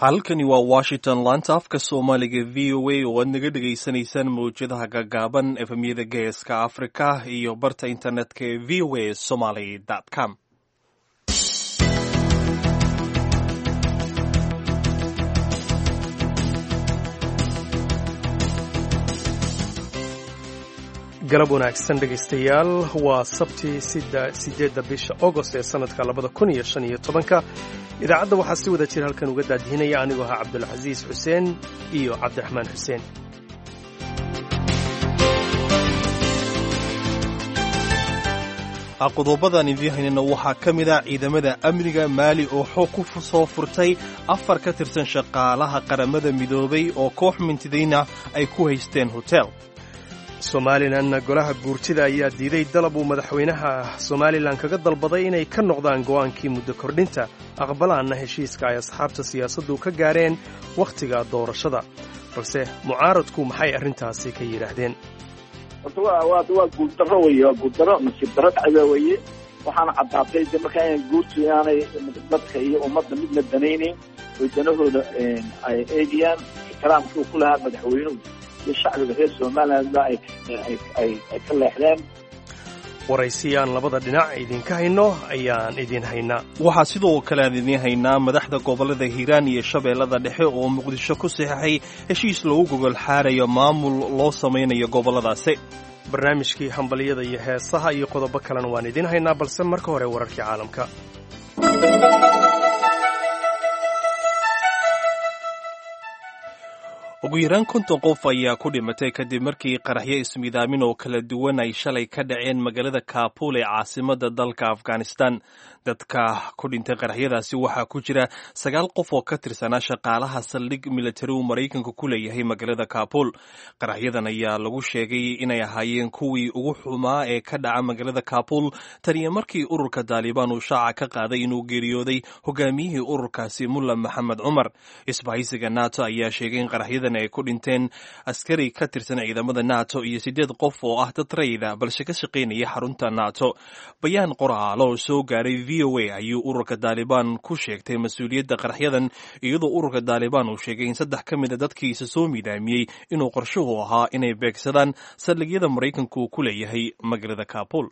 halkani waa washington laanta afka soomaaliga v o a oo aad naga dhegaysanaysaan mawjadaha gaagaaban efemyada geeska africa iyo barta internetka ee v o a somaly com galab wanaagsan dhegaystayaal waa sabtii sideedda bisha agost ee sannadka labada kun iyo shan iyo tobanka idaacadda waxaa si wada jir halkan uga daadihinaya anigoo ahaa cabdulcasiis xuseen iyo cabdiraxmaan xuseen qodobadan idiin haynana waxaa ka mid ah ciidamada amniga maali oo xoog ku soo furtay afar ka tirsan shaqaalaha qaramada midoobay oo koox mintidayna ay ku haysteen hotel somalilanna golaha guurtida ayaa diiday dalab uu madaxweynaha somalilan kaga dalbaday inay ka noqdaan go'aankii muddo kordhinta aqbalaanna heshiiska ay asxaabta siyaasaddu ka gaareen wakhtiga doorashada balse mucaaradku maxay arrintaasi ka yidhaahdeen horta wa waa waa guuldarro weye waa guuldarro nasiib darro dhacda weye waxaana caddaatay de markaa in guurtu inaanay dadka iyo ummadda midna danaynayn oy danahooda ay eegayaan ixtiraamkii uu ku lahaa madaxweynuhu iyo shacbiga reer somalilandba ay ka leexdeen waraysiyaan labada dhinac idinka hayno ayaan idin haynaa waxaa sidoo kale aan idiin haynaa madaxda gobollada hiiraan iyo shabeellada dhexe oo muqdisho ku saxeixay heshiis lagu gogol xaarayo maamul loo samaynayo gobolladaasi barnaamijkii hambalyada iyo heesaha iyo qodobo kalena waan idiin haynaa balse marka hore wararkii caalamka ugu yaraan konton qof ayaa ku dhimatay kadib markii qaraxyo ismidaamin oo kala duwan ay shalay ka dhaceen magaalada kaabul ee caasimadda dalka afghanistan dadka ku dhintay qaraxyadaasi waxaa ku jira sagaal qof oo ka tirsanaa shaqaalaha saldhig militari uu maraykanka ku leeyahay magaalada kaabul qaraxyadan ayaa lagu sheegay inay ahaayeen kuwii ugu xumaa ee ka dhaca magaalada kaabul taniyo markii ururka daalibaan uu shaaca ka qaaday inuu geeriyooday hogaamiyihii ururkaasi mulla maxamed cumar isbahaysiga nato ayaa sheegay in qaraxyadan ay ku dhinteen askari ka tirsan ciidamada nato iyo siddeed qof oo ah dad rayda balse ka shaqaynaya xarunta nato bayaan qoraalo oo soo gaaray v o a ayuu ururka daalibaan ku sheegtay mas-uuliyadda qaraxyadan iyadoo ururka daalibaan uu sheegay in saddex ka mid a dadkiisa soo midaamiyey inuu qorshuhu ahaa inay beegsadaan saldhigyada maraykanku uu ku leeyahay magaalada kaabul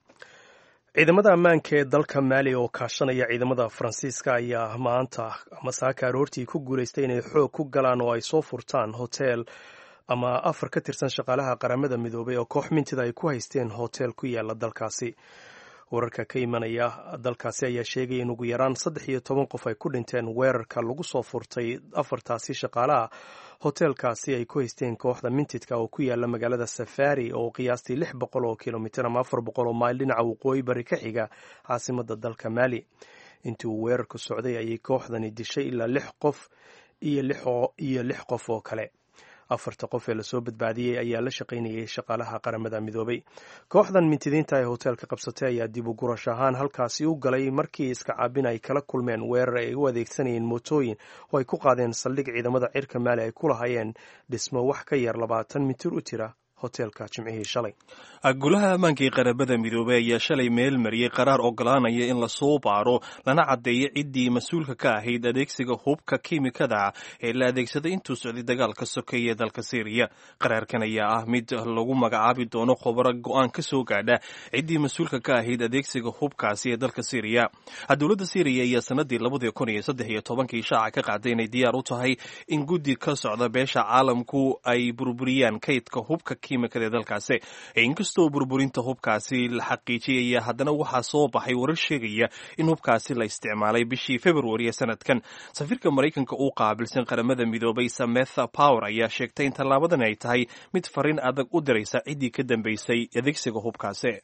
ciidamada ammaanka ee dalka maali oo kaashanaya ciidamada faransiiska ayaa maanta masaaka aroortii ku guulaystay inay xoog ku galaan oo ay soo furtaan hotel ama afar ka tirsan shaqaalaha qaramada midoobay oo koox mintida ay ku haysteen hotel ku yaala dalkaasi wararka ka imanaya dalkaasi ayaa sheegaya in ugu yaraan saddex iyo toban qof ay ku dhinteen weerarka lagu soo furtay afartaasi shaqaalaha hoteelkaasi ay ku haysteen kooxda mintidka oo ku yaala magaalada safari oo qiyaastii lix boqol oo kilomitir ama afar boqol oo mayl dhinaca waqooyi bari ka xiga caasimadda dalka maali intii uu weerarku socday ayay kooxdani dishay ilaa lix qof iyo lix qof oo kale afarta qof ee lasoo badbaadiyey ayaa la shaqaynayay shaqaalaha qaramada midoobay kooxdan mintidiinta ee hoteelka qabsatay ayaa dib u gurash ahaan halkaasi u galay markii iska caabin ay kala kulmeen weerar ay u adeegsanayeen mootooyin oo ay ku qaadeen saldhig ciidamada cirka maali ay ku lahaayeen dhismo wax ka yar labaatan mitir u tira hoteelka jimcihii shalay golaha ammaanka ee qaramada midoobey ayaa shalay meel mariyey qaraar ogolaanaya in lasoo baaro lana caddeeyo ciddii mas-uulka ka ahayd adeegsiga hubka kiimikada ee la adeegsaday intuu socday dagaalka sokeeye ee dalka syriya qaraarkan ayaa ah mid lagu magacaabi doono khobaro go-aan ka soo gaadha ciddii mas-uulka ka ahayd adeegsiga hubkaasi ee dalka syriya dowladda syriya ayaa sanadii labadii kun iyo saddex iyo tobankii shaaca ka qaaday inay diyaar u tahay in guddi ka socda beesha caalamku ay burburiyaan kaydka hubka kiimikada ee dalkaasi inkastoo burburinta hubkaasi la xaqiijiyaya haddana waxaa soo baxay warar sheegaya in hubkaasi la isticmaalay bishii februari ee sanadkan safiirka maraykanka uu qaabilsan qaramada midoobay sametha power ayaa sheegtay in tallaabadan ay tahay mid fariin adag u diraysa ciddii ka dambeysay adeegsiga hubkaasi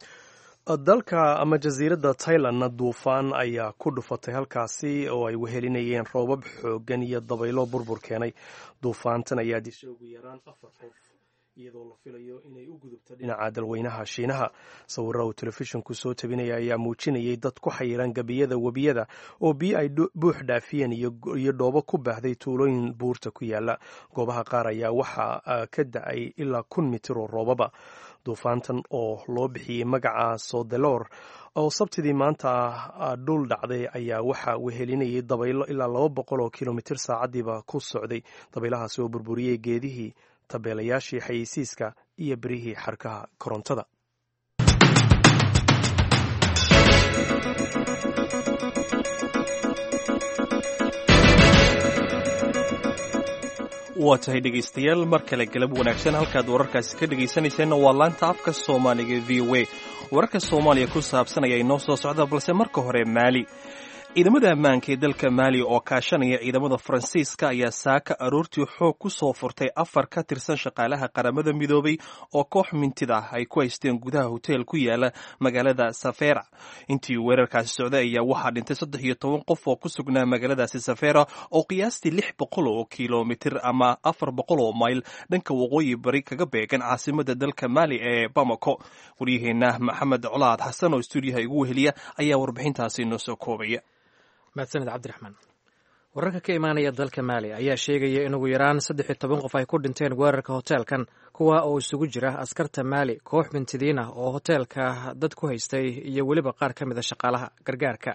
dalka ama jasiiradda tailandna duufaan ayaa ku dhufatay halkaasi oo ay wehelinayeen roobab xooggan iyo dabaylo burbur keenay duufaantan ayaa dishay ugu yaraan afar qof iyadoo la filayo inay u gudubto dhinaca dalweynaha shiinaha sawirra uu telefishinku soo tabinaya ayaa muujinayay dad ku xayiran gebiyada webiyada oo biyo ay buux dhaafiyeen iyo dhoobo ku baahday tuulooyin buurta ku yaala goobaha qaar ayaa waxaa ka da-ay ilaa kun mitir oo roobaba duufaantan oo loo bixiyey magaca sodelor oo sabtidii maanta dhul dhacday ayaa waxaa wehelinayay dabaylo ilaa laba boqol oo kilomitir saacadiiba ku socday dabaylahaasi oo burburiyey geedihii tabeelayaashii xayeysiiska iyo berihii xarkaha korontada waa tahay dhegaystayaal mar kale galab wanaagsan halkaad wararkaasi ka dhegaysanayseena waa laanta afka soomaaliga v o a wararka soomaaliya ku saabsan ayaa inoo soo socda balse marka hore maali ciidamada ammaanka ee dalka maali oo kaashanaya ciidamada faransiiska ayaa saaka aroortii xoog ku soo furtay afar ka tirsan shaqaalaha qaramada midoobay oo koox mintid ah ay ku haysteen gudaha hoteel ku yaala magaalada safera intii weerarkaasi socday ayaa waxaa dhintay saddex iyo toban qof oo ku sugnaa magaaladaasi safera oo qiyaastii lix boqol oo kilomitir ama afar boqol oo mayl dhanka waqooyi bari kaga beegan caasimada dalka maali ee bamako waryaheena maxamed colaad xasan oo stuudiyaha igu weheliya ayaa warbixintaasi inoo soo koobaya mahadsaned cabdiraxmaan wararka ka imaanaya dalka maali ayaa sheegaya in ugu yaraan saddex iyo toban qof ay ku dhinteen weerarka hoteelkan kuwa oo isugu jira askarta maali koox mintidiin ah oo hoteelka dad ku haystay iyo weliba qaar ka mid a shaqaalaha gargaarka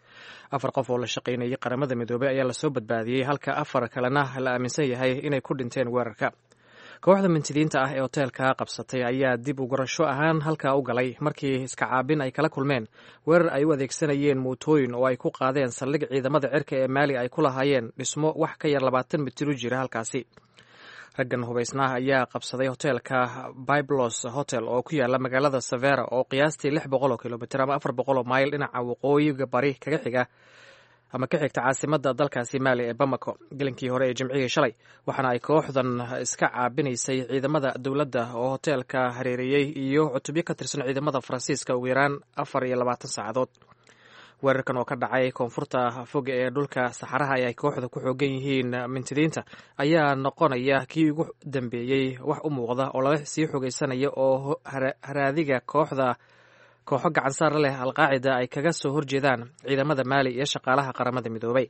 afar qof oo la shaqaynayay qaramada midoobey ayaa lasoo badbaadiyey halka afar kalena la aaminsan yahay inay ku dhinteen weerarka kooxda mintidiinta ah ee hoteelka qabsatay ayaa dib u gurasho ahaan halkaa u galay markii iska caabin ay kala kulmeen weerar ay u adeegsanayeen muutooyin oo ay ku qaadeen saldhig ciidamada cirka ee maali ay ku lahaayeen dhismo wax ka yar labaatan mitir u jira halkaasi raggan hubaysnaha ayaa qabsaday hoteelka biblos hotel oo ku yaala magaalada savera oo qiyaastii lix boqol oo kilomitir ama afar boqol oo mayl dhinaca waqooyiga bari kaga xiga ama ka xigta caasimada dalkaasi maali ee bamako gelinkii hore ee jimcihii shalay waxaana ay kooxdan iska caabinaysay ciidamada dowladda oo hoteelka hareereeyey iyo cutubyo ka tirsan ciidamada faransiiska ugu yaraan afar iyo labaatan saacadood weerarkan oo ka dhacay koonfurta foga ee dhulka saxaraha ay kooxda ku xoogan yihiin mintidiinta ayaa noqonaya kii ugu dambeeyey wax u muuqda oo lala sii xogeysanaya oo haraadiga kooxda kooxo gacansaar leh alqaacida ay kaga soo horjeedaan ciidamada maali iyo shaqaalaha qaramada midoobay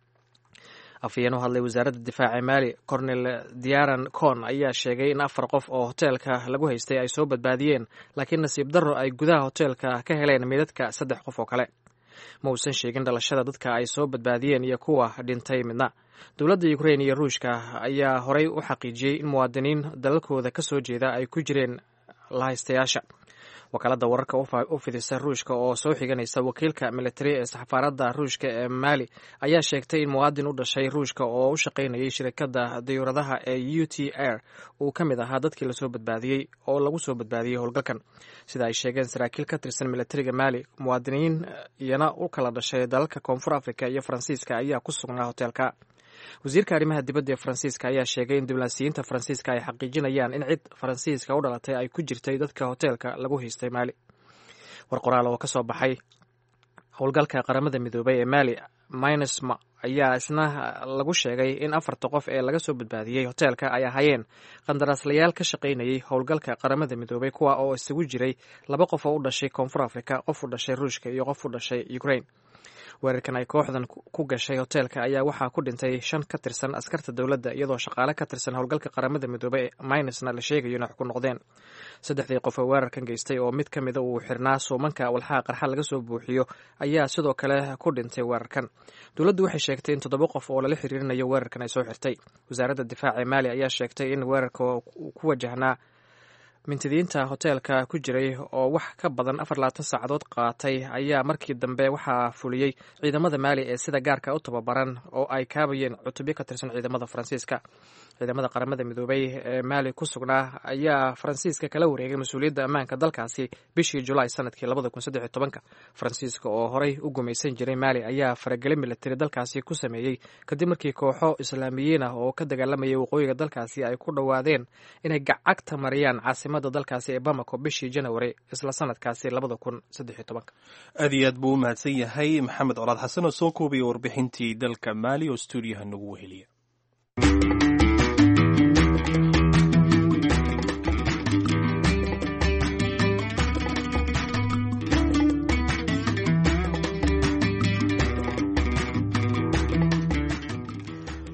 afhayeen u hadlay wasaaradda difaaca maali cornel diaran con ayaa sheegay in afar qof oo hoteelka lagu haystay ay soo badbaadiyeen laakiin nasiib darro ay gudaha hoteelka ka heleen midadka saddex qof oo kale ma uusan sheegin dhalashada dadka ay soo badbaadiyeen iyo kuwa dhintay midna dowladda ukrein iyo ruushka ayaa horey u xaqiijiyey in muwaadiniin dalalkooda ka soo jeeda ay ku jireen lahaystayaasha wakaaladda wararka u fidisa ruushka oo soo xiganaysa wakiilka militari ee saxafaarada ruushka ee maali ayaa sheegtay in muwaadin u dhashay ruushka oo u shaqaynayay shirkadda dayuuradaha ee u t r uu ka mid ahaa dadkii lasoo badbaadiyey oo lagu soo badbaadiyey howlgalkan sida ay sheegeen saraakiil ka tirsan militariga maali muwaadiniin iyana u kala dhashay dalalka koonfur africa iyo faransiiska ayaa ku sugnaa hoteelka wasiirka arrimaha dibadda ee faransiiska ayaa sheegay in diblaasiyiinta faransiiska ay xaqiijinayaan in cid faransiiska u dhalatay ay ku jirtay dadka hoteelka lagu haystay maali war qoraal oo ka soo baxay howlgalka qaramada midoobay ee maali minusma ayaa isna lagu sheegay in afarta qof ee laga soo badbaadiyey hoteelka ay ahaayeen qandaraaslayaal ka shaqaynayay howlgalka qaramada midoobay kuwa oo isugu jiray laba qof oo u dhashay koonfur africa qof u dhashay ruushka iyo qof u dhashay ukraine weerarkan ay kooxdan ku gashay hoteelka ayaa waxaa ku dhintay shan ka tirsan askarta dowladda iyadoo shaqaale ka tirsan howlgalka qaramada midoobey minusna la sheegayo inay ku noqdeen saddexdii qof oo weerarkan geystay oo mid ka mida uu xirnaa suumanka walxaha qarxa laga soo buuxiyo ayaa sidoo kale ku dhintay weerarkan dowladdu waxay sheegtay in toddoba qof oo lala xiriirinayo weerarkan ay soo xirtay wasaaradda difaaca ee maali ayaa sheegtay in weerarka ku wajahnaa mintidiinta hoteelka ku jiray oo wax ka badan afar labaatan saacadood qaatay ayaa markii dambe waxaa fuliyey ciidamada maali ee sida gaarka u tababaran oo ay kaabayeen cutubyo ka tirsan ciidamada faransiiska ciidamada qaramada midoobay ee maali ku sugnaa ayaa faransiiska kala wareegay mas-uuliyadda ammaanka dalkaasi bishii julaay sanadkii labada kun saddex iyo tobanka faransiiska oo horey u gumaysan jiray maali ayaa farageli militari dalkaasi ku sameeyey kadib markii kooxo islaamiyiin ah oo ka dagaalamayay waqooyiga dalkaasi ay ku dhowaadeen inay gacagta mariyaan caasimada dalkaasi ee bamako bishii janawari isla sanadkaasi labada kun saddex iyo tobanka aad iyo aad buu u mahadsan yahay maxamed colaad xasan oo soo koobaya warbixintii dalka maali oo stuudiyaha nagu weheliya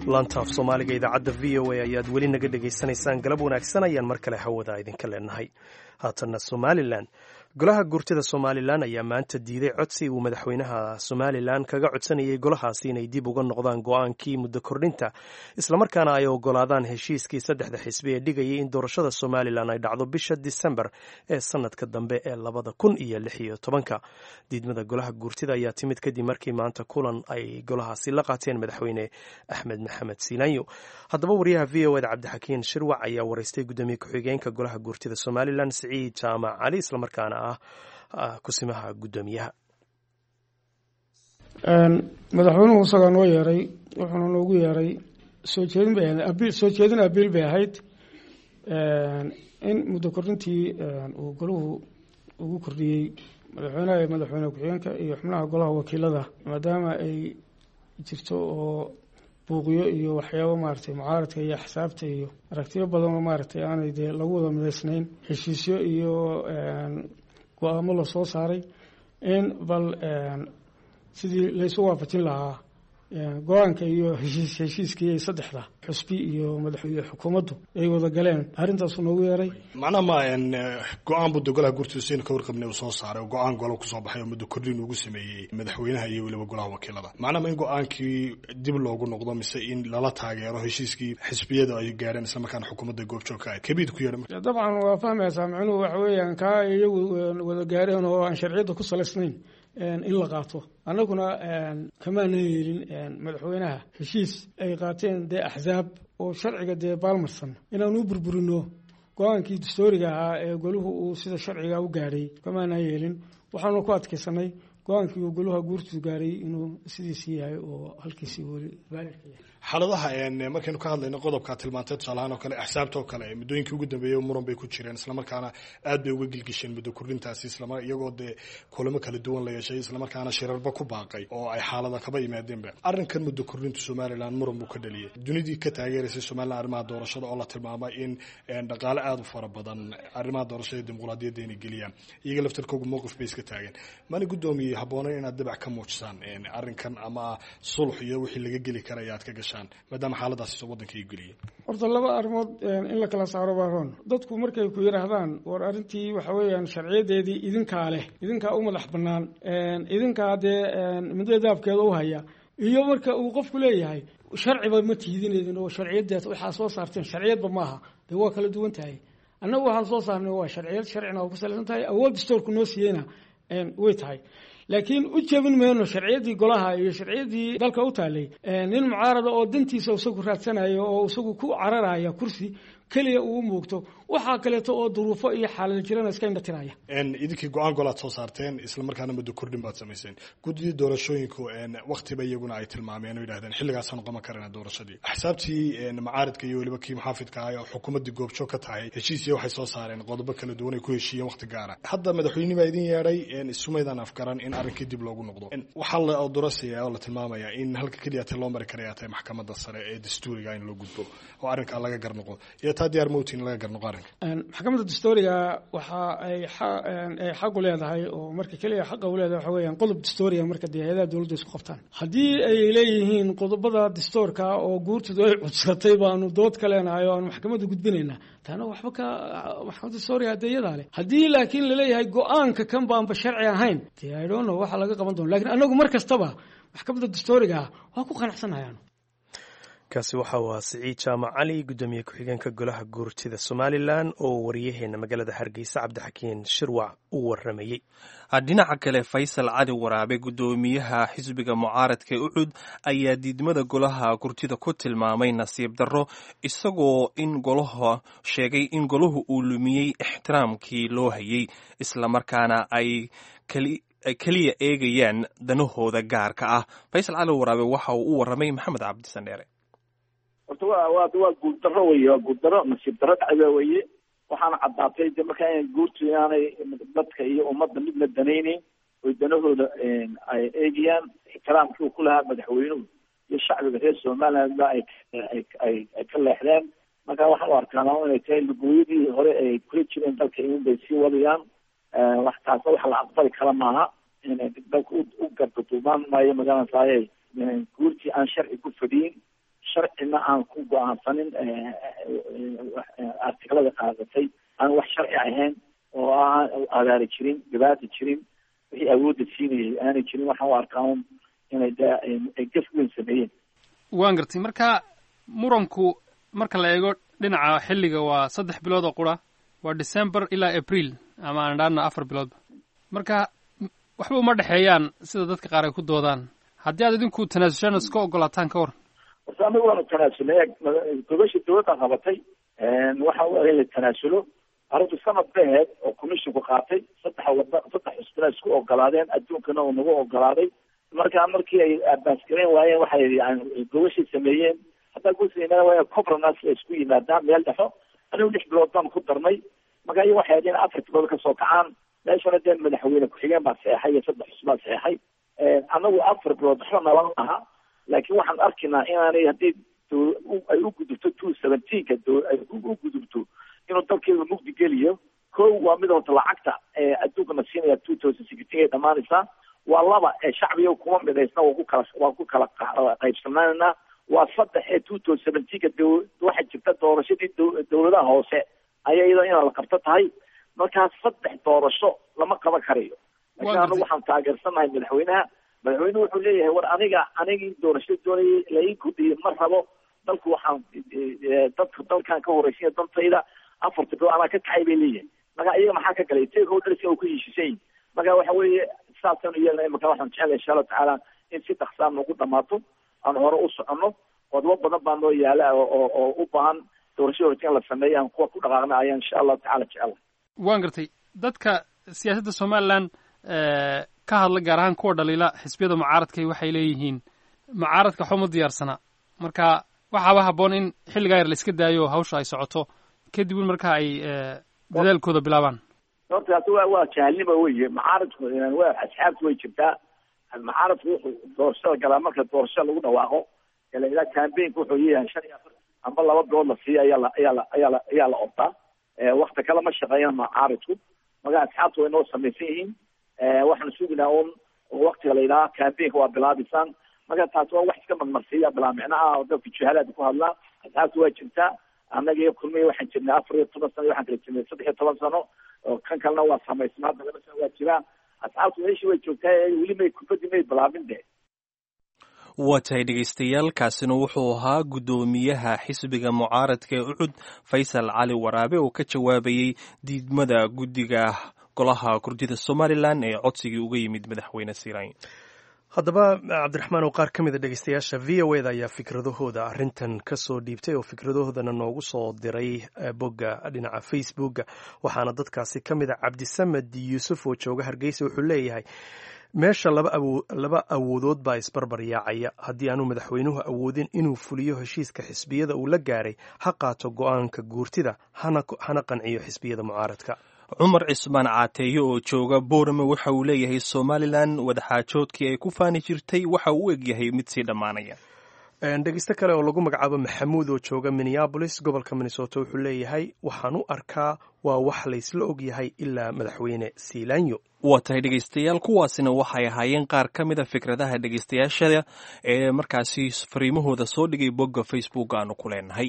laantaaf soomaaliga idaacadda v o a ayaad weli naga dhegaysanaysaan galab wanaagsan ayaan mar kale hawada idinka leenahay haatanna somalilan golaha gurtida somalilan ayaa maanta diiday codsi uu madaxweynaha somalilan kaga codsanayay golahaasi inay dib uga noqdaan go-aankii muddo kordhinta islamarkaana ay ogolaadaan heshiiskii saddexda xisbi ee dhigayay in doorashada somalilan ay dhacdo bisha disembar ee sanadka dambe ee labada kun iyo lix iyo tobanka diidmada golaha gurtida ayaa timid kadib markii maanta kulan ay golahaasi la qaateen madaxweyne axmed maxamed siinaanyo haddaba wariyaha v o eda cabdixakiin shirwac ayaa wareystay guddoomiye ku-xigeenka golaha gurtida somalilan siciid jaamac cali islamarkaana ah kusimaha guddoomiyaha madaxweynuhu isagaa noo yeeray wuxuuna noogu yeeray soo jeedin bay ahayd soo jeedin abiil bay ahayd in muddo kordhintii uu golahu ugu kordhiyey madaxweynaha iyo madaxweyne ku-xigeenka iyo xubnaha golaha wakiilada maadaama ay jirto oo buuqyo iyo waxyaabo maaragtay mucaaradka iyo axsaabta iyo aragtiyo badan oo maaragtay aanay dee lagu wada midaysnayn heshiisyo iyo go-aamo lasoo saaray in bal sidii laysu waafajin lahaa go-aanka iyo heshiis heshiiskii saddexda xusbi iyo madaxweyne xukuumaddu ay wada galeen arrintaasu noogu yeeray macnaha ma go-aan buu dogolaha gurtiisaynu ka warqabnay uu soo saaray oo go-aan golo kusoo baxay oo muddo kordhin ugu sameeyey madaxweynaha iyo weliba golaha wakiilada macnaha ma in go-aankii dib loogu noqdo mise in lala taageero heshiiskii xisbiyada ay gaareen isla markaana xukuumadda goobjoogka ahayd kabiid ku yeedha dabcan waa fahmaysaa micnuhu waxa weeyaan kaa iyagu wada gaareen oo aan sharciyadda ku salaysnayn in la qaato annaguna kamaana yeelin madaxweynaha heshiis ay qaateen dee axsaab oo sharciga dee baalmarsan inaan u burburino go-aankii dastooriga ahaa ee goluhu uu sida sharciga u gaadhay kamaana yeelin waxaanu ku adkaysanay go-aankii uu goluha guurtu gaaray inuu sidiisii yahay oo halkiisii weli baalirka yahay xaaladaha markaynu ka hadlayno qodobka tilmaantay tusaalahaan oo kale axsaabta oo kale muddooyinkii ugu dambeeyey muran bay ku jireen islamarkaana aad bay uga gilgisheen muddo kordhintaasi isla iyagoo dee kulamo kala duwan la yeeshay islamarkaana shirarba ku baaqay oo ay xaalada kaba yimaadeenba arrinkan muddo kordhinta somalilan muran buu ka dhaliyay dunidii ka taageeraysay somalilan arrimaha doorashada oo la tilmaamay in dhaqaale aada u fara badan arrimaha doorashada iyo dimuqraadiyadda inay geliyaan iyaga laftarkooga mowqif bay iska taageen mana guddoomiye habboonayn inaad dabac ka muujisaan arrinkan ama sulx iyo wixii laga geli karaya aad ka gashaan maadaama xaaladaas wadanka ay geliyeen horta laba arrimood in la kala saaro baaroon dadku markay ku yidhaahdaan war arrintii waxa weeyaan sharciyadeedii idinkaa leh idinkaa u madax bannaan idinkaa dee middo daabkeeda u haya iyo marka uu qofku leeyahay sharciba ma tiidinedin oo sharciyaddaas waxaa soo saarteen sharciyadba maaha dee waa kala duwan tahay annagu waxaan soo saarnay waa sharciyad sharcina oo ku salaysan tahay awood dastoorku noo siiyeyna way tahay laakiin u jebin mayno sharciyadii golaha iyo sharciyadii dalka u taalay nin mucaarada oo dantiisa isagu raadsanayo oo isagu ku cararaya kursi keliya uu muugto waxaa kaleeto oo duruufo iyo xaalada jirana iska indhatiraya idinkii go-aan golaad soo saarteen islamarkaana muddo kordhin baad samayseen guddidii doorashooyinku waktiba iyaguna ay tilmaameen oo yidhahdeen xilligaasaan qaban karana doorashadii axsaabtii macaaridka iyo weliba kii muxaafidka ahay oo xukuumaddii goobjoog ka tahay heshiisiya waxay soo saareen qodobo kala duwan ay ku heshiiyeen wakti gaara hadda madaxweyne baa idin yeedhay isumaydaan afgaran in arrinkii dib loogu noqdo waxaa la odorasaya oo la tilmaamaya in halka keliyata loo mari karaya tahay maxkamadda sare ee dastuuriga in loo gudbo oo arrinkaa laga garnoqo iyo taa diyaar mowti in laga garnoqo arrinka maxkamadda dastooriga waxa ay xaq u leedahay oo marka keliya xaqa u leedahay waxa weeyaan qodob dastooriga marka dee hay-adaha dowladda isku qabtaan haddii ay leeyihiin qodobada dastoorka oo guurtoodu ay cudsatay baanu dood ka leenahay oo aanu maxkamadda gudbinaynaa taana waxba ka maxkamadda dastooriga hadee iyadaa leh haddii laakiin laleeyahay go-aanka kan baanba sharci ahayn dee i don't know waxa laga qaban doona lakin anagu mar kastaba maxkamadda dastooriga waa ku qanacsanayaanu kaasi waxa uu ahaa siciid jaamac cali guddoomiye ku-xigeenka golaha guurtida somalilan oo wariyaheena magaalada hargeysa cabdixakiin shirwac u waramayey dhinaca kale faysal cali waraabe guddoomiyaha xisbiga mucaaradka ee ucud ayaa diidmada golaha gurtida ku tilmaamay nasiib darro isagoo in golaha sheegay in golahu uu lumiyey ixtiraamkii loo hayey islamarkaana ay ay keliya eegayaan danahooda gaarka ah faysal cali waraabe waxa uu u waramay maxamed cabdisandheere horta wa wa waa guuldaro wey waa guuldaro nasiib daro dhacda weye waxaana caddaatay de markaa in guurtu inaanay dadka iyo ummadda midna danayneyn oy danahooda ay eegayaan ixtiraamkii uu ku lahaa madaxweynuhu iyo shacbiga reer somaliland ba ay ay ay ka leexdeen marka waxaan u arkaana inay tahay lugooyadii hore ay kula jireen dalka in bay sii wadayaan wax taasna wax la aqbali kala maaha inay dalka u gardaduumaan maayo magaranasaaye guurtii aan sharci ku fadhiyin sharcina aan ku go-aansanin artiklada qaadatay aan wax sharci ahayn oo aan agaari jirin dhibaata jirin wixii awoodda siinayay aanay jirin waxaan u arkaa un inay de ay gaf weyn sameeyeen waan gartay marka muranku marka la eego dhinaca xilliga waa saddex bilood oo qura waa december ilaa april ama aan dhaana afar biloodba marka waxba uma dhexeeyaan sida dadka qaar ay ku doodaan haddii aad idinku tanaasushaan iska ogolaataan ka waran horta anagu waanu tanaasulnay gobasha dawladda qabatay waxa u in la tanaasulo arrintu sanad baheed oo commissionku qaatay saddex wada saddex xusbina isku ogolaadeen adduunkana uu nagu ogolaaday marka markii ay abaasgareyn waayeen waxay gobashay sameeyeen haddaa guusa waa cobranas la isku yimaadaan meel dhexo anigu lix bilood baan ku darnay marka iyaga waxay hadeen afar bilood kasoo kacaan meeshana dee madaxweyne ku-xigeen baa seexay iyo saddex xusbaa seexay anagu afar bilood waxba nala aha laakiin waxaan arkinaa inaanay haddii ay u gudubto two seventeenka ay u gudubto inuu dalkeedu mugdi geliyo ko waa mid horta lacagta adduunkana siinaya two thousand sixteen ay dhamaanaysaa waa laba ee shacbiga kuma midaysna waa ku kala waa ku kala qaybsanaanayna waa saddex ee two thousand seventeenka waxaa jirta doorashadii dawladaha hoose ayaa iyadoo inaa la qabto tahay markaa saddex doorasho lama qaban karayo laakiin anagu waxaan taageersanahay madaxweynaha madaxweynuhu wuxuu leeyahay war aniga anigii doorashada doonayay lai kudhiyo ma rabo dalku waxaan dadka dalkan ka horeysanya dantayda afarta bilood anaa ka kacay bay leeyahay marka iyaga maxaa ka galay take holderska u ka heshiisan yihin marka waxa weeye saasanu yeelnay marka waxaan jeclay insha allahu tacaala in si dhaksaan nagu dhamaato aan hore u soconno qodobo badan baa noo yaala oo oo u baahan doorashada horta in la sameeyo aan kuwa ku dhaqaaqna ayaan insha allahu tacala jecela waan gartay dadka siyaasadda somaliland ka hadla gaar ahaan kuwa dhaliila xisbiyada mucaaradkay waxay leeyihiin mucaaradka waxba ma diyaarsana marka waxaaba habboon in xilligaa yar la iska daayo hawsha ay socoto kadib in marka ay dadaalkooda bilaabaan horta taasi waa waa jahalnimo weye mucaaradku wa asxaabtu way jirtaa mucaaradku wuxuu doorashada galaa marka doorashada lagu dhawaaqo ilaa cambaynka wuxuu leeyahay shan iyo afar amba laba bilood la siiya ayaa la ayaa la ayaa la ayaa la ordaa wakti kale ma shaqeeyaan mucaaradku marka asxaabtu way noo samaysan yihiin waxaan suginaa un waktiga la yidhaha cambaynka waa bilaabisan marka taasi waa wax iska marmarsiiya bilaa micnaha oo dadka juhalaada ku hadlaa asxaabtu waa jirtaa annaga iyo kulmiya waxaan jirnay afar iyo toban sano waxaan kala jirnay saddex iyo toban sano oo kan kalena waa samaysnaa hadda laba sano waa jiraa asxaabtu meeshii way joogtaa weli may kubaddi may bilaabin de waa tahay dhegaystayaal kaasina wuxuu ahaa guddoomiyaha xisbiga mucaaradka ee ucud faysal cali waraabe oo ka jawaabayey diidmada guddiga golaha kurdida somalilan ee codsigii uga yimid madaxweyne sirayn haddaba cabdiraxmaan oo qaar ka mid a dhegeystayaasha v o eda ayaa fikradahooda arrintan ka soo dhiibtay oo fikradahoodana noogu soo diray bogga dhinaca facebooka waxaana dadkaasi ka mid a cabdisamed yuusuf oo jooga hargeysa wuxuu leeyahay meesha laba awoodood baa isbarbar yaacaya haddii aanu madaxweynuhu awoodin inuu fuliyo heshiiska xisbiyada uu la gaaray ha qaato go-aanka guurtida hana qanciyo xisbiyada mucaaradka cumar cismaan caateeye oo jooga boorame waxa uu leeyahay somalilan wadaxaajoodkii ay ku faani jirtay waxa uu u egyahay mid sii dhammaanaya dhegeysto kale oo lagu magacaabo maxamuud oo jooga minneabolis gobolka minnesota wuxuu leeyahay waxaan u arkaa waa wax laysla ogyahay ilaa madaxweyne siilaanyo waa tahay dhegaystayaal kuwaasina waxay ahaayeen qaar ka mid a fikradaha dhegaystayaashada ee markaasi fariimahooda soo dhigay bogga facebook aanu ku leenahay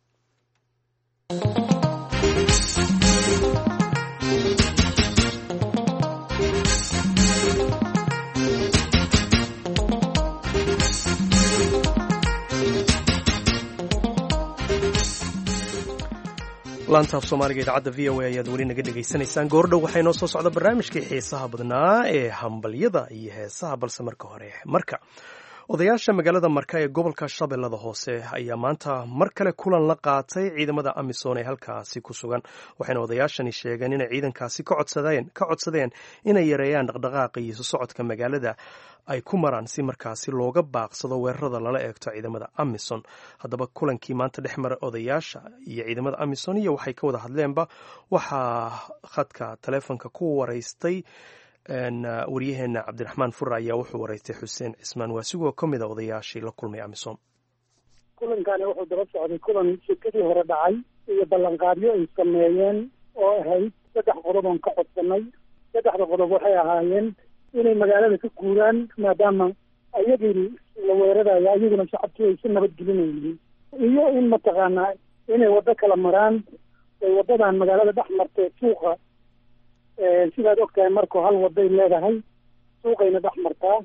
laantaaf soomaaliga idaacadda v o a ayaad weli naga dhegaysanaysaan goordhow waxaa inoo soo socda barnaamijkii xiisaha badnaa ee hambalyada iyo heesaha balse marka hore marka odayaasha magaalada marka ee gobolka shabeellada hoose ayaa maanta mar kale kulan la qaatay ciidamada amisom ee halkaasi ku sugan waxayna odayaashani sheegeen inay ciidankaasi ka codsadeen inay yareeyaan dhaqdhaqaaqa iyo isu socodka magaalada ay ku maraan si markaasi looga baaqsado weerarada lala eegto ciidamada amison haddaba kulankii maanta dhex mara odayaasha iyo ciidamada amison iyo waxay ka wada hadleenba waxaa khadka taleefonka ku waraystay waryaheena cabdiraxmaan fura ayaa wuxuu waraystay xuseen cismaan waasigoo ka mid a odayaashii la kulmay amisom kulankani wuxuu daba socday kulan shirkadii hore dhacay iyo ballanqaadyo ay sameeyeen oo ahayd saddex qodob oon ka codsanay saddexda qodob waxay ahaayeen inay magaalada ka guuraan maadaama ayagii la weerarayo ayaguna shacabkii ay si nabadgelinayeen iyo in mataqaanaa inay waddo kala maraan ay waddadan magaalada dhex martay suuqa sidaad ogtahay marku hal wadday leedahay suuqayna dhex martaa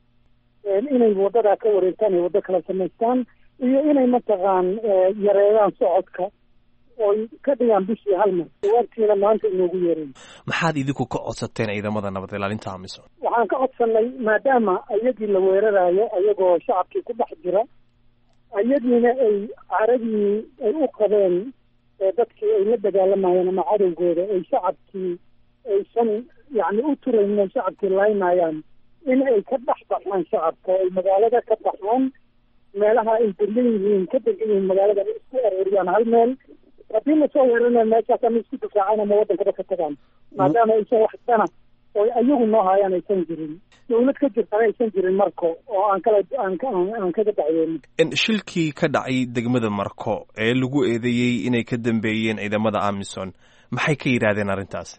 inay waddadaa ka wareegtaan ay waddo kala samaystaan iyo inay mataqaan yareeyaan socodka oy ka dhigaan bishii hal mar jawaabtiina maanta inoogu yeeray maxaad idinku ka codsateen ciidamada nabad ilaalinta amisom waxaan ka codsanay maadaama ayagii la weerarayo ayagoo shacabkii ku dhex jira ayadiina ay caradii ay u qabeen dadkii ay la dagaalamayeen ama cadowgooda ay shacabkii aysan yacni u turaynin shacabkii laynayaan in ay ka dhex baxaan shacabka ay magaalada ka baxaan meelaha ay degan yihiin ka degan yihiin magaaladan isku arooriyaan hal meel haddii lasoo weerarana meeshaas ama isku difaacaan ama waddankaba ka tagaan maadaama aysan wax dana oo ayagu noo hayaan aysan jirin dawlad ka jirtana aysan jirin marko oo aan kala aan aan kaga dacweynin shilkii ka dhacay degmada marko ee lagu eedeeyey inay ka dambeeyeen ciidamada amison maxay ka yidhaahdeen arrintaasi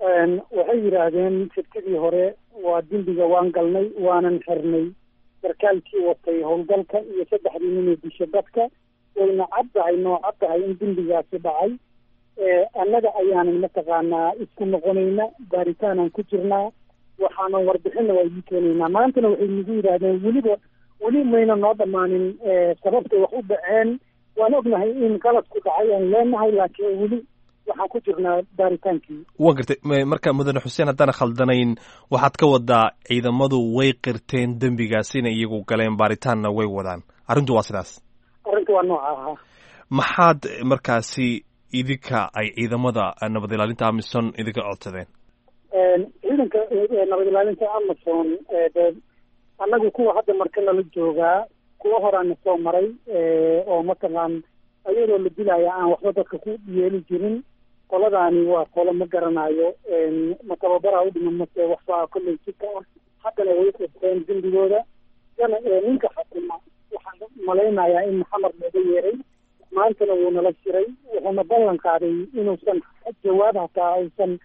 waxay yidhaahdeen firtidii hore waa dembiga waan galnay waanan xirnay sarkaalkii watay howlgalka iyo saddexdii nin ee disha dadka wayna caddahay noo caddahay in dembigaasi dhacay annaga ayaanan mataqaanaa isku noqonayna baaritaanaan ku jirnaa waxaanan warbixinna waa idii keenaynaa maantana waxay nagu yidhaahdeen weliba weli mayna noo dhammaanin sababtay wax u dhaceen waan ognahay in qaladku dhacay aan leenahay laakiin weli waxaan ku jirnaa baaritaankii waa gartay marka mudane xuseen haddaan khaldanayn waxaad ka wadaa ciidamadu way qirteen dembigaas inay iyagu galeen baaritaanna way wadaan arrintu waa sidaas arrintu waa nooca ahaa maxaad markaasi idinka ay ciidamada nabad ilaalinta amison idinka codsadeen ciidanka nabad ilaalinta amazon de annagu kuwa hadda marka nala joogaa kuwa horaana soo maray oo mataqaan ayadoo la dilaya aan waxba dadka ku yeeli jirin qoladaani waa qolo ma garanayo ma tababaraa u dhiman mase waxbaa kolley jidka ah haddana way qirteen dembigooda yana ninka xakuma waxaan malaynayaa in maxamed looga yeeray maantana wuu nala shiray wuxuuna ballan qaaday inuusan jawaab hataa aysan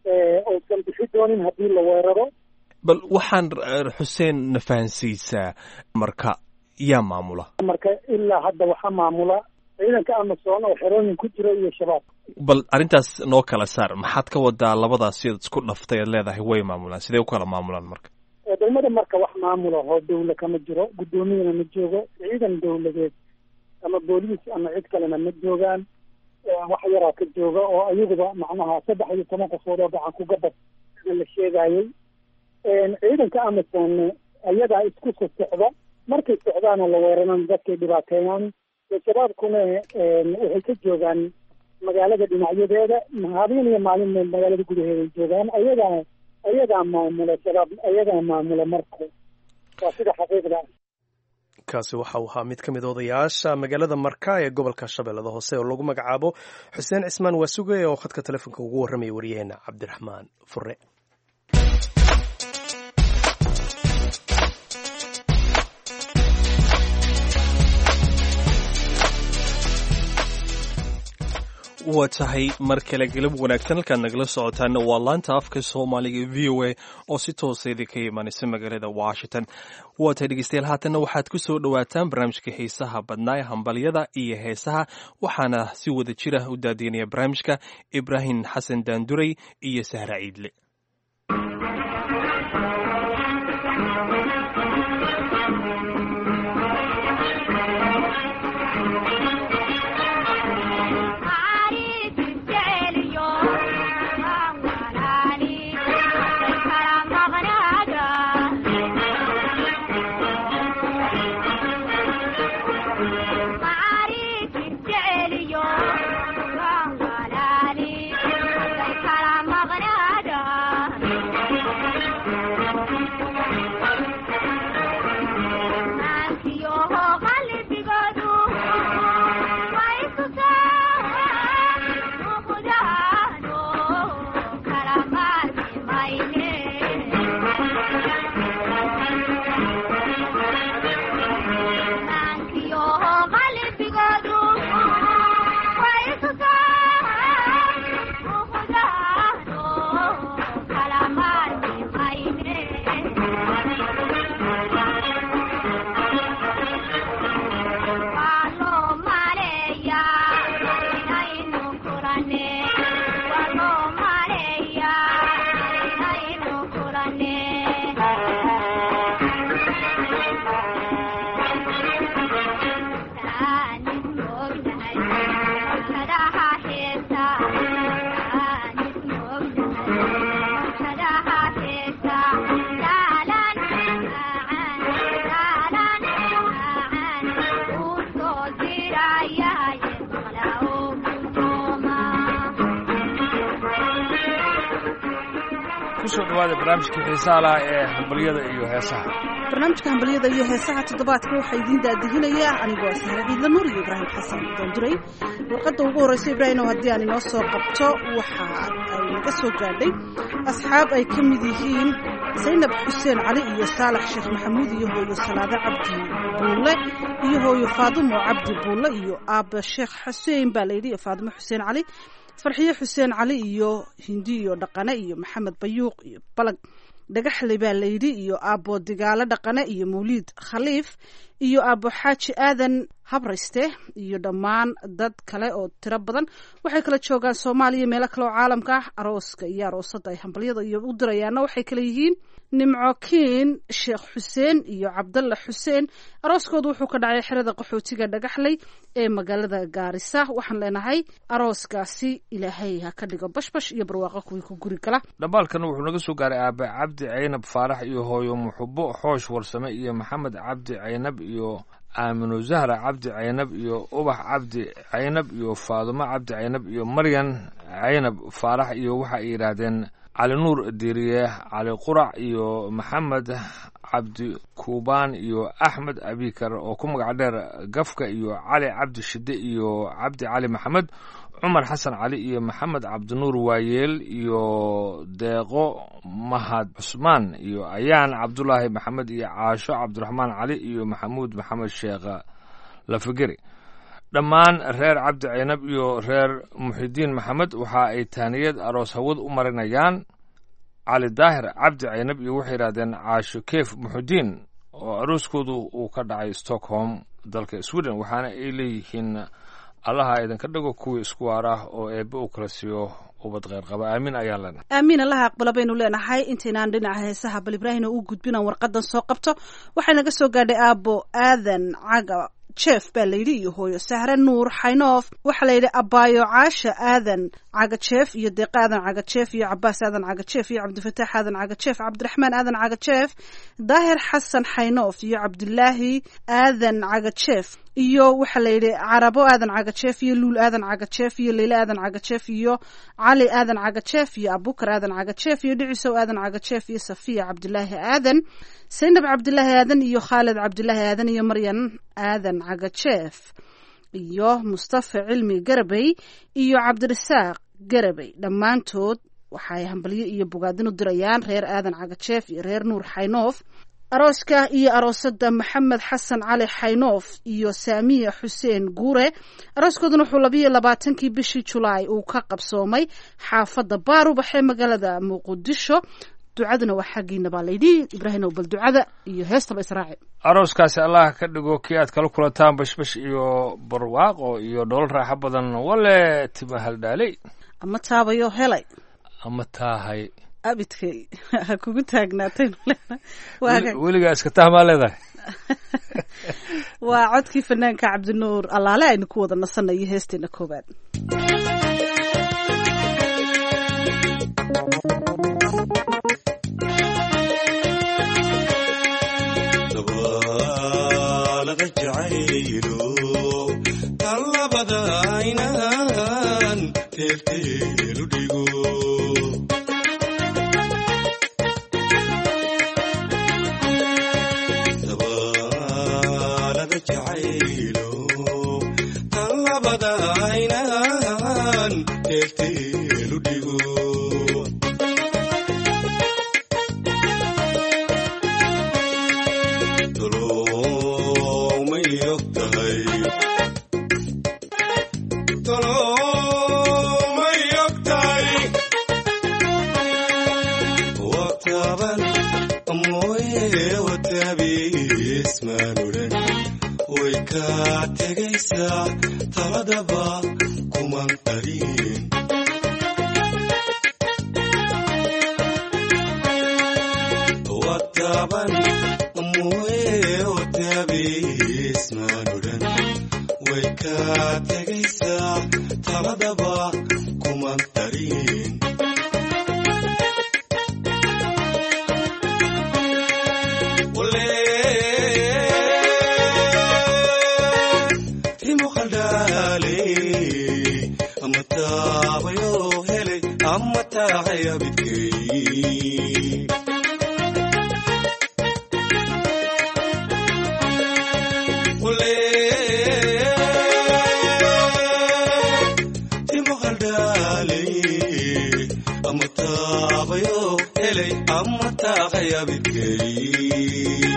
aysan bixi doonin haddii la weeraro bal waxaan xuseen na fahansiisaa marka yaa maamula marka ilaa hadda waxaa maamula ciidanka amazon oo xerooyin ku jira iyo shabaab bal arrintaas noo kala saar maxaad ka wadaa labadaas sidaad isku dhaftay aad leedahay way maamulaan sidee u kala maamulaan marka degmada marka wax maamula oo dawla kama jiro guddoomiyana ma joogo ciidan dawladeed ama booliis ama cid kalena ma joogaan wax yaraa ka jooga oo ayaguba macnaha saddex iyo toban qofood oo gacan ku gabad sida la sheegayey ciidanka amazon ayagaa isku so socda markay socdaana la weeraran dadkay dhibaateeyaan shabaabkuna waxay ka joogaan magaalada dhinacyadeeda habeen iyo maalin magaalada gudaheeday joogaan ayagaa ayagaa maamula shabaab ayagaa maamula marka waa sida xaqiiqda kaasi waxa uu ahaa mid ka mid odayaasha magaalada marka ee gobolka shabeellada hoose oo lagu magacaabo xuseen cismaan waasuge oo khadka telefoonka ugu warramaya waryaheena cabdiraxmaan fure waa tahay mar kale galab wanaagsan halkaad nagala socotaana waa laanta afka soomaaliga v o a oo si toosa idinka imaanaysa magaalada washington waa tahay dhegeystayaal haatanna waxaad ku soo dhowaataan barnaamijka heesaha badnaa ee hambalyada iyo heesaha waxaana si wada jira u daadiinaya barnaamijka ibraahim xasan daanduray iyo sahra ciidle kusoo dhawaada barnaamijkii xiisaha laha ee hambalyada iyo heesaha barnaamijka hambalyada iyo heesaha toddobaadka waxaa idiin daadihinaya anigoo sahre ciidla nuur iyo ibraahim xasan doonduray warqadda ugu horreysa ibraahim oo haddii aan inoo soo qabto waxa ay naga soo gaadhay asxaab ay ka mid yihiin zaynab xuseen cali iyo saalax sheekh maxamuud iyo hooyo salaado cabdi buulle iyo hooyo faadumo cabdi buulle iyo aabba sheekh xuseen baa layidhi iyo faadumo xuseen cali farxiyo xuseen cali iyo hindi iyo dhaqane iyo maxamed bayuuq iyo balag dhagaxle baa layidhi iyo aabbo digaalo dhaqane iyo mawliid khaliif iyo aabbo xaaji aadan habrayste iyo dhammaan dad kale oo tiro badan waxay kala joogaan soomaaliya meelo kale oo caalamka ah arooska iyo aroosada ay hambalyada iyo u dirayaanna waxay kale yihiin nimco kiin sheekh xuseen iyo cabdalla xuseen arooskoodu wuxuu ka dhacay xerada qaxootiga dhagaxley ee magaalada gaarisa waxaan leenahay arooskaasi ilaahay ha ka dhigo bashbash iyo barwaaqo kuwii ku guri gala dhambaalkana wuxuu naga soo gaaray aabe cabdi caynab faarax iyo hooyo muxubo xoosh warsame iyo maxamed cabdi caynab iyo aaminu zahra cabdi caynab iyo ubax cabdi caynab iyo faadumo cabdi caynab iyo maryan caynab faarax iyo waxa ay yidhaahdeen cali nuur diiriye cali qurac iyo maxamed cabdi kuubaan iyo axmed abikar oo ku magac dheer gafka iyo cali cabdi shide iyo cabdi cali maxamed cumar xasan cali iyo maxamed cabdinuur waayeel iyo deeqo mahad cusmaan iyo ayaan cabdulaahi maxamed iyo caasho cabdiraxmaan cali iyo maxamuud maxamed sheekh lafageri dhammaan reer cabdi caynab iyo reer muxidiin maxamed waxa ay taaniyad aroos hawad u marinayaan cali daahir cabdi caynab iyo waxay yidhahdeen caasho keef muxudiin oo arooskoodu uu ka dhacay stockholm dalka sweden waxaana ay leeyihiin allaha idinka dhigo kuwii isku waar ah oo eebbe uu kala siiyo ubad kheyr qaba aamiin ayaan leenahay aamiin allaha aqbala baynu leenahay intaynaan dhinaca heesaha bal ibraahina u gudbinaan warqadan soo qabto waxay naga soo gaadhay aabbo aadan caga jeef baa layidhi iyo hooyo sahre nuur xaynoof waxaa layidhi abaayo caasha aadan cagajeef iyo deeqa aadan cagajeef iyo cabaas aadan cagajeef iyo cabdifataax aadan cagajeef cabdiraxmaan aadan cagajeef daahir xasan xaynoof iyo cabdilaahi aadan cagajeef iyo waxaa layidhi carabo aadan cagajeef iyo luul aadan cagajeef iyo leyle aadan cagajeef iyo cali aadan cagajeef iyo abukar aadan cagajeef iyo dhicisow aadan cagajeef iyo safiya cabdilaahi aadan saynab cabdilaahi aadan iyo khaalid cabdilaahi aadan iyo maryan aadan cagajeef iyo mustafa cilmi garabey iyo cabdirasaaq garabey dhammaantood waxay hambalyo iyo bogaadin u dirayaan reer aadan cagajeef iyo reer nuur xaynoof arooska iyo aroosada maxamed xasan cali xaynoof iyo saamiya xuseen guure arooskooduna wuxuu labayo labaatankii bishii julaay uu ka qabsoomay xaafadda baarubax ee magaalada muqdisho ducaduna waa xaggiina baa layidhi ibraahimow bal ducada iyo heestaba israaci arooskaasi allah ka dhigo kii aad kala kulantaan bashbash iyo barwaaqo iyo dhool raaxo badan wale tima haldhaaley ama taabayo helay ama taahay abidkay ha kugu taagnaataynu weligaa iska tahmaa leedahay waa codkii fanaanka cabdinuur allaale aynu ku wada nasanayo heesteena koowaad ama taabayo helay ama taaqaya bidkay yabidkey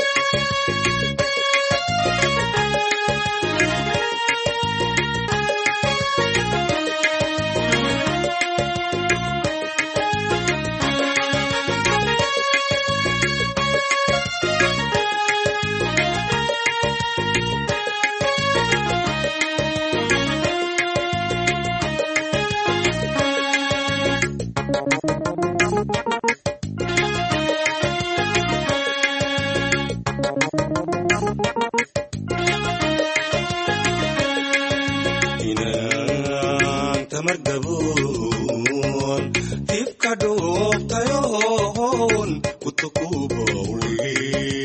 inaan tamar gaboon dibka dhuubtayoon kutukubowle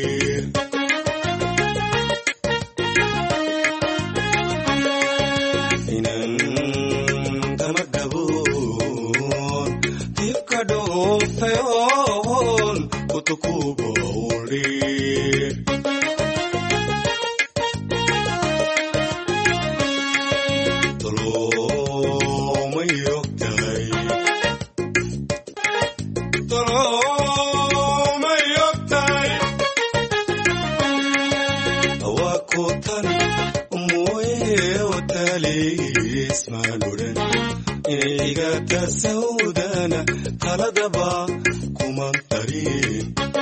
inaan tamar gaboon dibka dhuubtayoon kutukubowle sawdana taladaba kuman tarin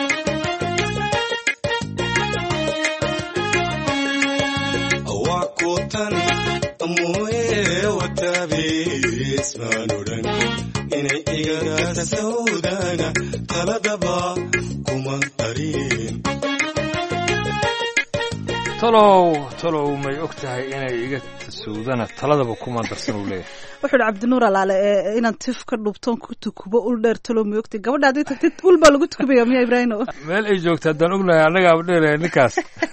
awakutan moye wataabismaanodhan inay igana sawdana taladaba kuman tarin talow talow may og tahay inay iga tasowdana taladaba kuma darsan uu leeyahay wuxuu ihi cabdinuur alaale ee inaan tif ka dhubtoon ku tukubo ul dheer talo moogtay gabadha haddii tagtid ul baa lagu tukubaya miya ibraahino meel ay joogta haddaan ognahay annagaaba dheeraya ninkaas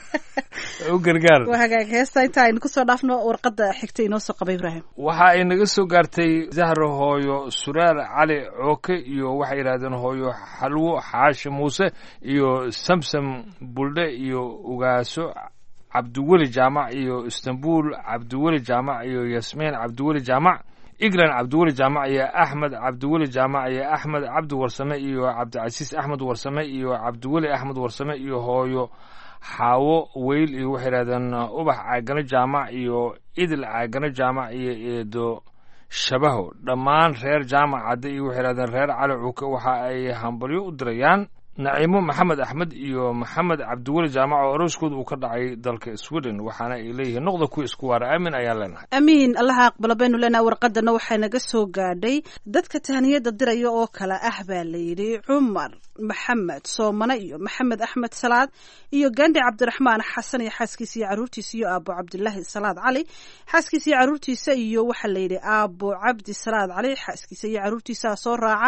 u gargaar waa hagaag heesta inta aynu kusoo dhaafno warqadda xigta inoo soo qaba ibraahim waxa ay naga soo gaartay zahra hooyo suraal cali cooke iyo waxay yidhahdeen hooyo xalwo xaashi muuse iyo samsam buldhe iyo ugaaso cabdiweli jaamac iyo istanbul cabdiweli jaamac iyo yasmiin cabdiweli jaamac iglan cabdiweli jaamac iyo axmed cabdiweli jaamac iyo axmed cabdi warsame iyo cabdicasiis axmed warsame iyo cabdiweli axmed warsame iyo hooyo xaawo weyl iyo waxay yidhahdeen ubax caagano jaamac iyo idil caagano jaamac iyo eedo shabaho dhammaan reer jaamac cadde iyo waxay yidhahdeen reer cali cuuke waxa ay hambalyo u dirayaan naciimo maxamed axmed iyo maxamed cabdiweli jaamac oo arooskooda uu ka dhacay dalka sweden waxaana ay leeyihiin noqda kuwa isku waara aamin ayaan leenahay amiin allaha aqbalo baynu leenahay warqadana waxaa naga soo gaadhay dadka tahaniyada diraya oo kale ah baa layidhi cumar maxamed soomane iyo maxamed axmed salaad iyo gandi cabdiraxmaan xasan iyo xaaskiisa iyo caruurtiisa iyo aabo cabdilaahi salaad cali xaaskiisa iyo caruurtiisa iyo waxaa layidhi aabo cabdi salaad cali xaaskiisa iyo caruurtiisa soo raaca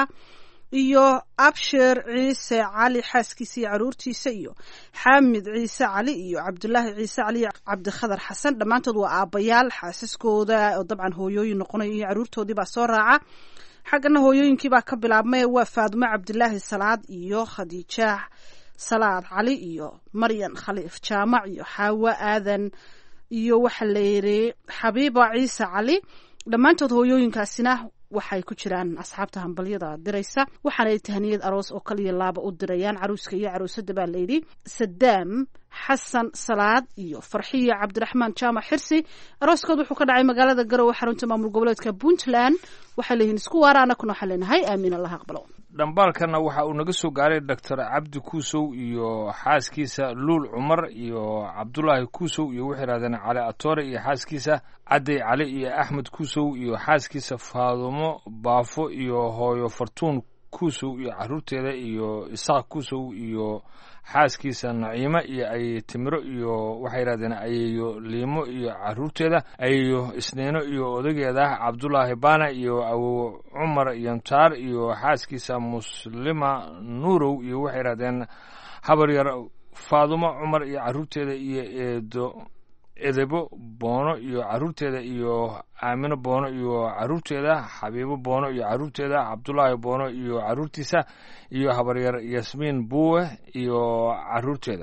iyo abshir ciise cali xaaskiisa iyo caruurtiisa iyo xaamid ciise cali iyo cabdulaahi ciise cali iyo cabdikhadar xasan dhammaantood waa aabbayaal xaasaskooda oo dabcan hooyooyin noqonaya iyo caruurtoodii baa soo raaca xaggana hooyooyinkii baa ka bilaabmay waa faadumo cabdilaahi salaad iyo khadiija salaad cali iyo maryan khaliif jaamac iyo xaawo aadan iyo waxa layidhi xabiiba ciise cali dhammaantood hooyooyinkaasina waxay ku jiraan asxaabta hambalyada diraysa waxaana ay tahaniyad aroos oo kaliya laaba u dirayaan caruuska iyo caruusada baa layidhi sadaam xasan salaad iyo farxiyo cabdiraxmaan jaamac xirsi arooskood wuxuu ka dhacay magaalada garowe xarunta maamul goboleedka puntland waxay leeyihiin isku waara anakuna waxaa leenahay aamiin allah aqbalo dhambaalkana waxa uu naga soo gaaray doctor cabdi kuusow iyo xaaskiisa luul cumar iyo cabdulaahi kuusow iyo waxay yidhahdeen cali atoore iyo xaaskiisa cadday cali iyo axmed kuusow iyo xaaskiisa faadumo baafo iyo hooyo fartuun kuusow iyo caruurteeda iyo isaaq kuusow iyo xaaskiisa naciimo iyo ay timiro iyo waxay yidhahdeen ayeyo liimo iyo caruurteeda ayeyo isniino iyo odageeda cabdulaahi baana iyo awow cumar yamtaar iyo xaaskiisa muslima nuurow iyo waxay yidhahdeen habar yar faadumo cumar iyo caruurteeda iyo eedo edebo boono iyo caruurteeda iyo aamino boono iyo caruurteeda xabiibo boono iyo caruurteeda cabdulaahi boono iyo caruurtiisa iyo habaryar yasmiin buuwe iyo caruurteeda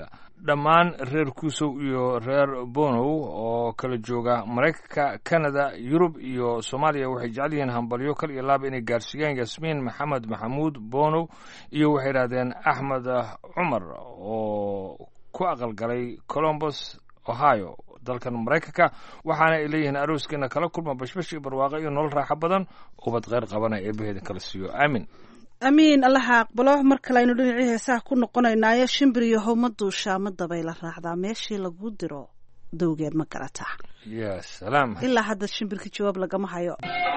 dhammaan reer kuusow iyo reer bonow oo kala jooga maraykanka canada yurub iyo soomaaliya waxay jecel yihiin hambalyo kal iyo laaba inay gaarsiiyaan yasmiin maxamed maxamuud bonow iyo waxay yidhahdeen axmed cumar oo ku aqalgalay colombos ohio dalkan maraykanka waxaana ay leeyihiin arooskeena kala kulma bashbash iyo barwaaqo iyo nolol raaxo badan ubad kheyr qabana eebaheeda kala siiyo aamin amiin allaha aqbalo mar kale aynu dhinacii heesaha ku noqonaynaayo shimbir iyo howma duushaa ma dabayla raacdaa meeshii lagu diro dowgeed ma garataa ya salaam ilaa hadda shimbirka jawaab lagama hayo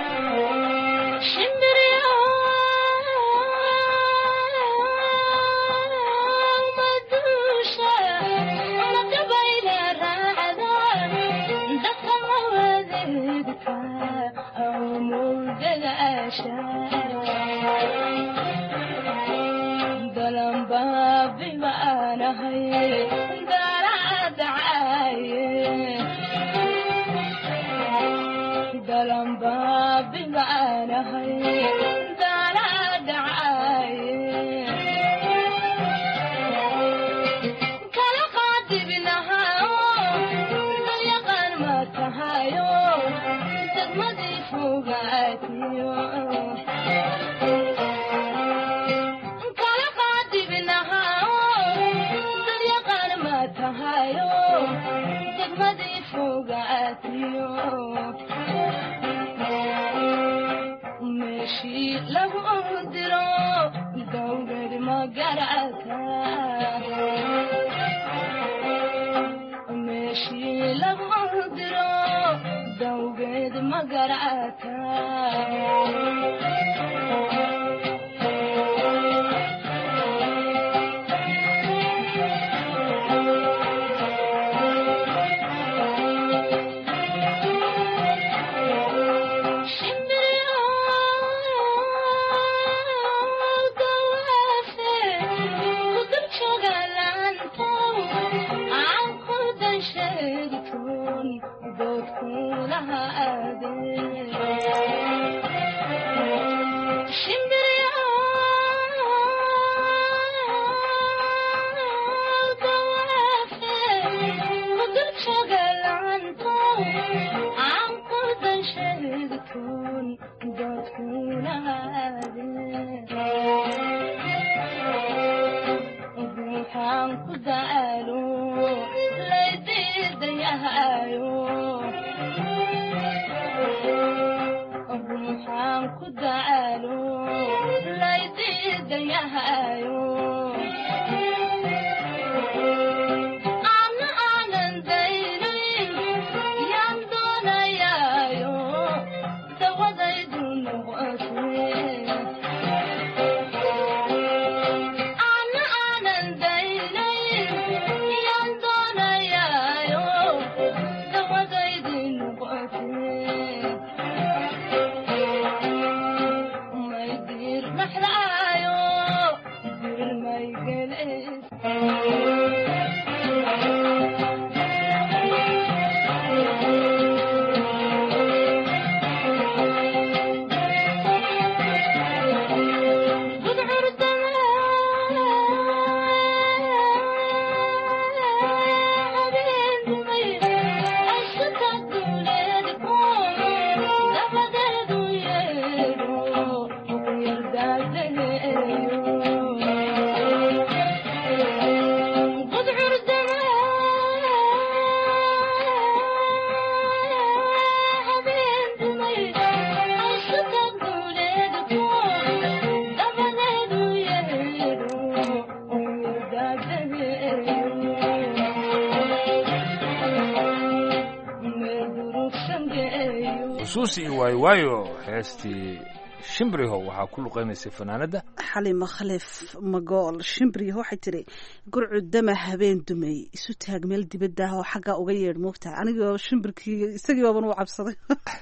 xusuus iyo waayo waayo heestii shimbriho waxaa ku luqeynaysay fanaanadda xalima khalif magool shimbriho waxay tiri gurcu dama habeen dumay isu taag meel dibadda ah oo xaggaa uga yeedh moogtaha anigoo shimbirkii isagii baaban u cabsaday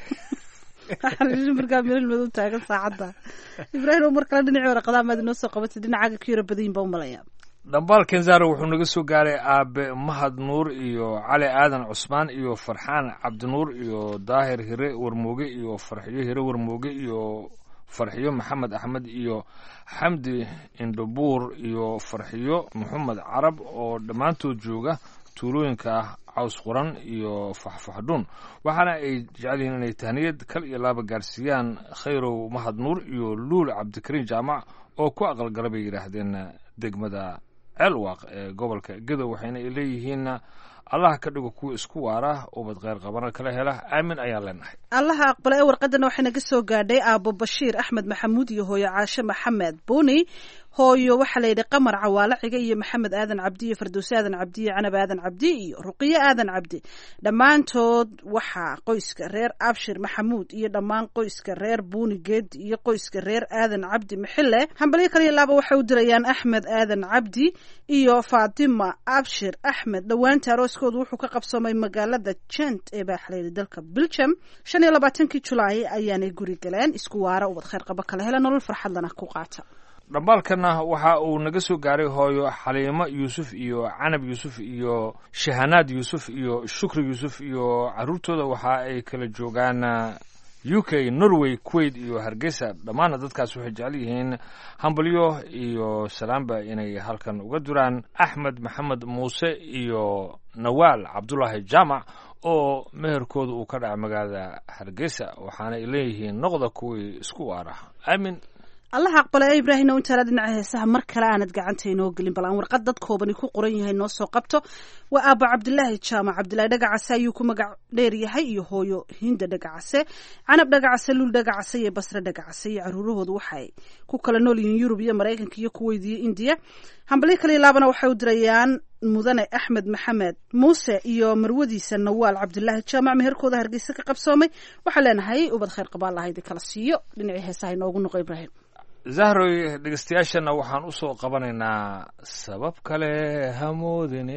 shimbirkaa meel madow taagan saacadda ibraahim oo mar kale dhinacii waraqadaa maad inoo soo qabatay dhinacaaga ka yaro badayin baa u malaya dhambaal kenzaro wuxuu naga soo gaaray aabe mahad nuur iyo cali aadan cusmaan iyo farxaan cabdinuur iyo daahir hire warmooge iyo farxiyo hire warmooge iyo farxiyo maxamed axmed iyo xamdi indhabuur iyo farxiyo maxamed carab oo dhammaantood jooga tuulooyinka caws quran iyo faxfaxdhuun waxaana ay jecel yihiin inay tahniyad kal iyo laaba gaarsiiyaan khayrow mahad nuur iyo luul cabdikariin jaamac oo ku aqalgala bay yidhaahdeen degmada ceelwaaq ee gobolka gedow waxayna ay leeyihiin allah ka dhigo kuwa isku waara ubad kheyr qabana kala hela aamin ayaan leenahay allaha aqbala ee warqadana waxay naga soo gaadhay aabo bashiir axmed maxamuud iyo hooyo caashe maxamed buni hooyo waxaa la yidhi qamar cawaale ciga iyo maxamed aadan cabdi iyo fardowse aadan cabdi iyo canab aadan cabdi iyo ruqiyo aadan cabdi dhammaantood waxaa qoyska reer abshir maxamuud iyo dhammaan qoyska reer buuni geedi iyo qoyska reer aadan cabdi maxille hambalyo kaliya laaba waxay u dirayaan axmed aadan cabdi iyo faatima abshir axmed dhowaanta arooskoodu wuxuu ka qabsoomay magaalada jent ee baa xalayidhi dalka belgium shan iyo labaatankii julaay ayaanay guri galeen isku waara ubad kheyr qabo kala hela nolol farxadlana ku qaata dhambaalkana waxa uu naga soo gaaray hooyo xaliimo yuusuf iyo canab yuusuf iyo shahanaad yuusuf iyo shukri yuusuf iyo caruurtooda waxa ay kala joogaan u k norway kuwait iyo hargeysa dhammaana dadkaas waxay jecel yihiin hambalyo iyo salaamba inay halkan uga duraan axmed maxamed muuse iyo nawaal cabdulaahi jaamac oo meherkooda uu ka dhaca magaalada hargeysa waxaana ay leeyihiin noqda kuwii isku waara aamin allaha aqbala ee ibraahimna intaala dhinaca heesaha mar kale aanad gacanta inoo gelin bal aan warqad dad koobani ku qoran yahay noo soo qabto waa aaba cabdilaahi jaamac cabdilaahi dhagacase ayuu ku magac dheer yahay iyo hooyo hinda dhagacase canab dhagacase luul dhagacase iyo basre dhagacase iyo caruurahoodu waxay ku kala nool yihiin yurub iyo maraykanka iyo kuweyt iyo indiya hambalyo kaliya laabana waxay u dirayaan mudane axmed maxamed muuse iyo marwadiisa nawaal cabdilaahi jaamac meherkooda hargeysa ka qabsoomay waxaan leenahay ubad kheyr qabaan lahaydi kala siiyo dhinacii heesaha inoogu noqo ibraahim zahroy dhegeystayaashana waxaan usoo qabanaynaa sabab kale hamoodine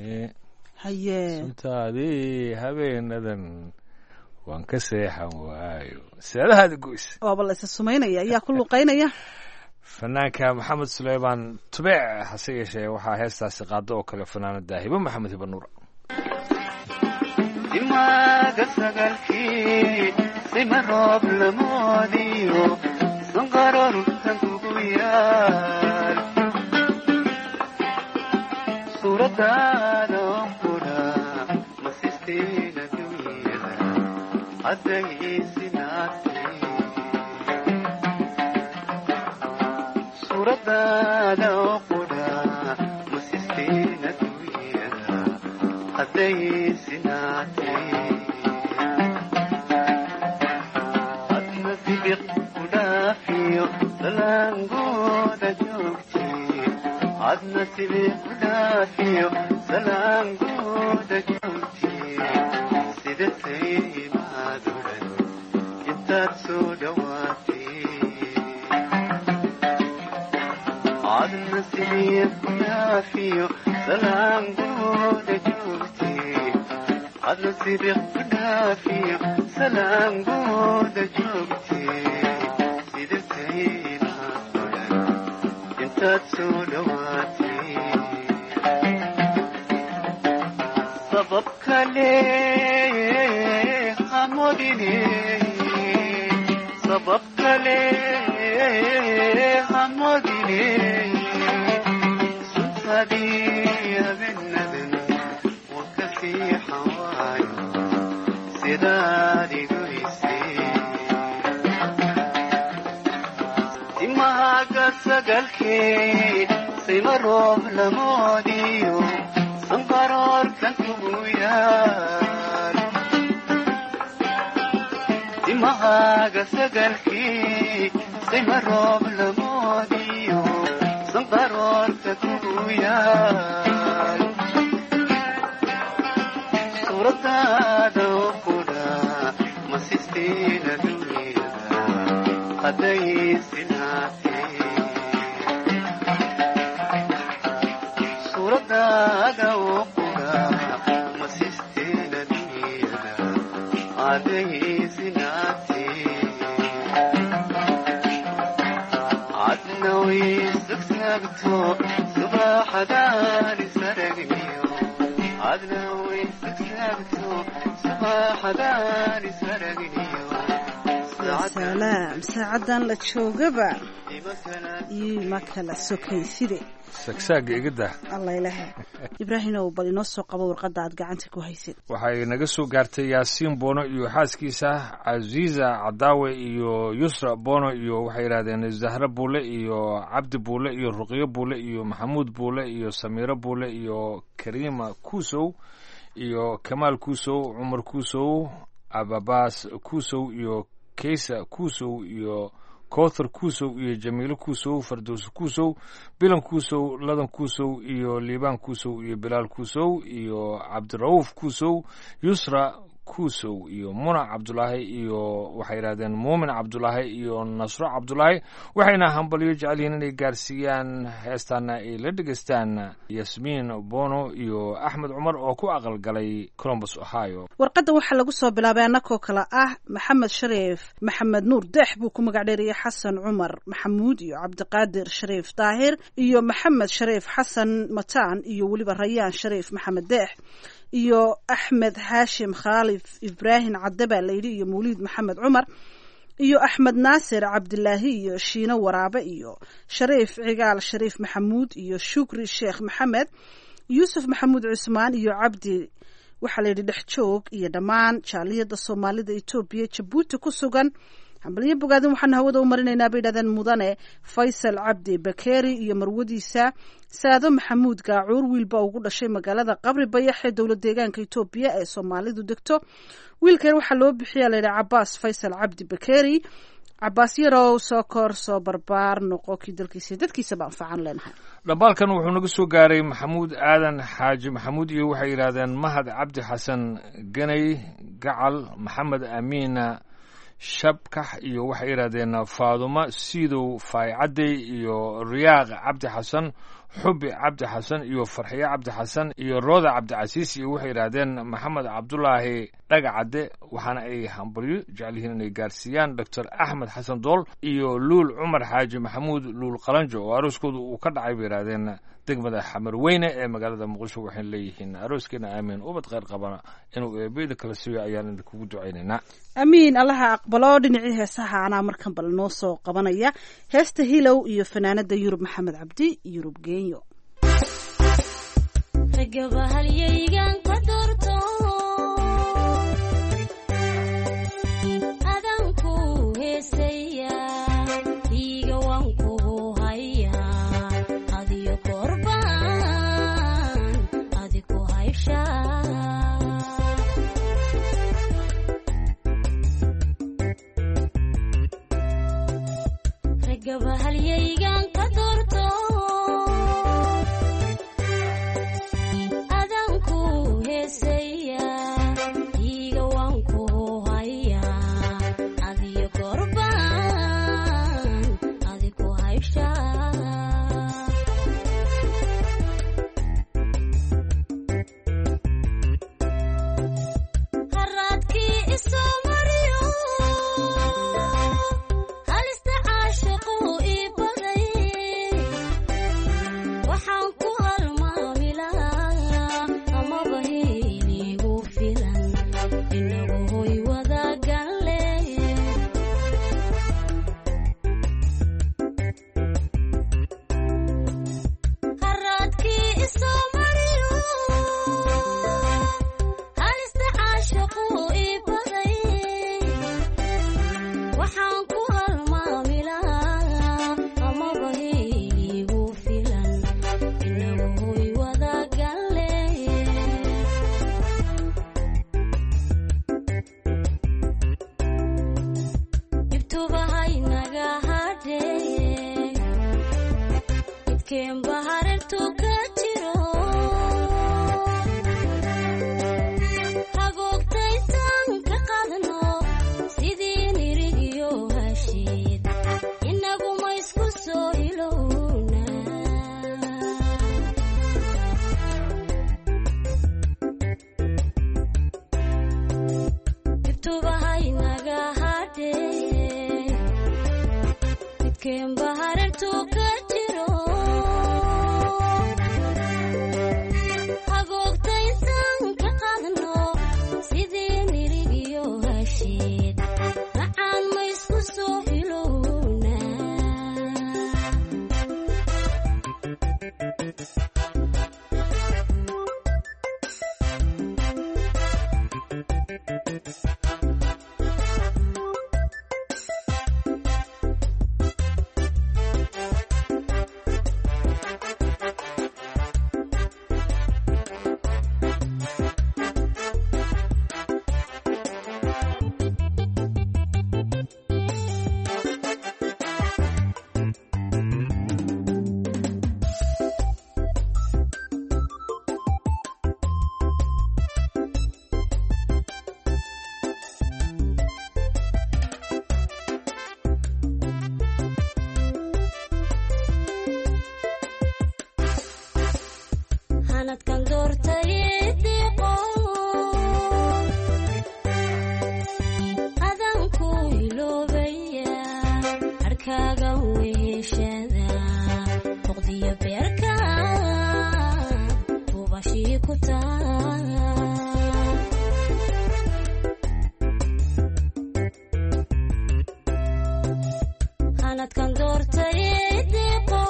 haye suntaadii habeenadan waan ka seexan waayo seedahaada goys waaba la isa sumaynaya ayaa ku luqaynaya fanaanka maxamed suleymaan tubeec hase yeeshee waxaa heestaasi qaado oo kale fanaanada hibo maxamed hiba nuur dimaaga sagalkii sima roob lamoodiyo sanqarorkan kugu yaal suuradaada onkudha masistiin adduunyada hadday isinaatay suuradaada onkudha masistiin adduunyada hadday isinaatay adna sibiq kudhaafiyo salaangooda joogti adna sibiq kudhaafiyo salaangooda joogti sidatay imaadudan intaad soo dhawaatay adna sibiq kudhaafiyo salaangooda joogti adna sibiq kudhaafiyo salaangooda joogti sidatay imaadudan intaad soo dhawaatay sabab kale hamodine sabab kale hamodine suntadii habeenadan wakasii xawaayo sidaad igoysay timahaaga sagalkee sima roob lamoodiyo sanqaroorkan kugu yaal timahaaga sagalkee sima roob lamoodiyo sanqaroorka kugu yaal suuradaada okudha masistiin adduunyada hadday sinaatay suuradaada okudha masistiin adduunyada hadday sinaatay adna waysagsaagto subaxadaan isaragniyo adna waysagsaagto subaxadaan isaragniyo salaam saacadan la joogaba iima kala sokayside sagsaaga igada alla ilahe ibraahimow bal inoo soo qabo warqadda aad gacanta ku haysid waxay naga soo gaartay yaasiin bono iyo xaaskiisa casiiza cadaawe iyo yusra bono iyo waxay yidhahdeen zahra buule iyo cabdi buule iyo ruqyo buule iyo maxamuud buule iyo samiiro buule iyo kariima kuusow iyo kamaal kuusow cumar kuusow ababaas kuusow iyo keysa kuusow iyo koothar kuusow iyo jamiilo kuusow fardows kuusow bilan kuusow ladan kuusow iyo liibaan kuusow iyo bilaal kuusow iyo cabdira'uuf kuusow yusra kuusow iyo muna cabdulaahi iyo waxay yidhahdeen muumin cabdulaahi iyo nasro cabdulaahi waxayna hambalyo jecel yihiin inay gaarsiiyaan heestaana ay la dhegeystaan yasmiin bono iyo axmed cumar oo ku aqalgalay colombus ohio warqadda waxaa lagu soo bilaabay annakoo kale ah maxamed shariif maxamed nuur deex buu ku magac dheeriyey xasan cumar maxamuud iyo cabdiqaadir shariif daahir iyo maxamed shariif xasan mataan iyo weliba rayaan shariif maxamed deex iyo axmed haashim khaalif ibraahim cadde baa layidhi iyo mawliid maxamed cumar iyo axmed naasir cabdilaahi iyo shiino waraabe iyo shariif cigaal shariif maxamuud iyo shukri sheekh maxamed yuusuf maxamuud cusmaan iyo cabdi waxaa layidhi dhex joog iyo dhammaan jaaliyadda soomaalida etoobiya jabuuti ku sugan hambalyo bogaadin waxaan hawada u marinaynaa bay yidhahdeen mudane faysal cabdi bakeeri iyo marwadiisa saado maxamuud gaacuur wiilba ugu dhashay magaalada qabri bayax ee dowlad deegaanka etoobiya ee soomaalidu degto wiilkan waxaa loo bixiya layidhi cabaas faysal cabdi bakeeri cabaas yarow soo kor soo barbaar noqo kii dalkiisa dadkiisaba anfacan leenahay dhambaalkan wuxuu naga soo gaaray maxamuud aadan xaaji maxamuud iyo waxay yidhaahdeen mahad cabdi xasan ganay gacal maxamed amiina shabkax iyo waxay yidhahdeen faadumo siidow faaycadey iyo riyaaq cabdi xasan xubi cabdi xasan iyo farxiye cabdi xasan iyo rooda cabdicasiis iyo waxay yidhaahdeen maxamed cabdulaahi dhagacadde waxaana ay hambalyo jecel yihiin inay gaarsiiyaan doctor axmed xasan dool iyo luul cumar xaaji maxamuud luul qalanjo oo arooskooda uu ka dhacay bay yidhaahdeen degmada xamar weyne ee magaalada muqdisho waxayna leeyihiin arooskeena aamiin ubad kheyr qabana inuu eebeyda kala siiyo ayaan idinkugu ducaynaynaa amiin allaha aqbalo dhinacii heesaha anaa markan bal noo soo qabanaya heesta hilow iyo fanaanada yurub maxamed cabdi yurub geenyo gabahalyaygan ka doorto adanku heesay sanadkan doortay diiqo adanku iloobaya harkaaga weheshada noqdiyo beerka tubashii ku taa sanadkan doortay diiqo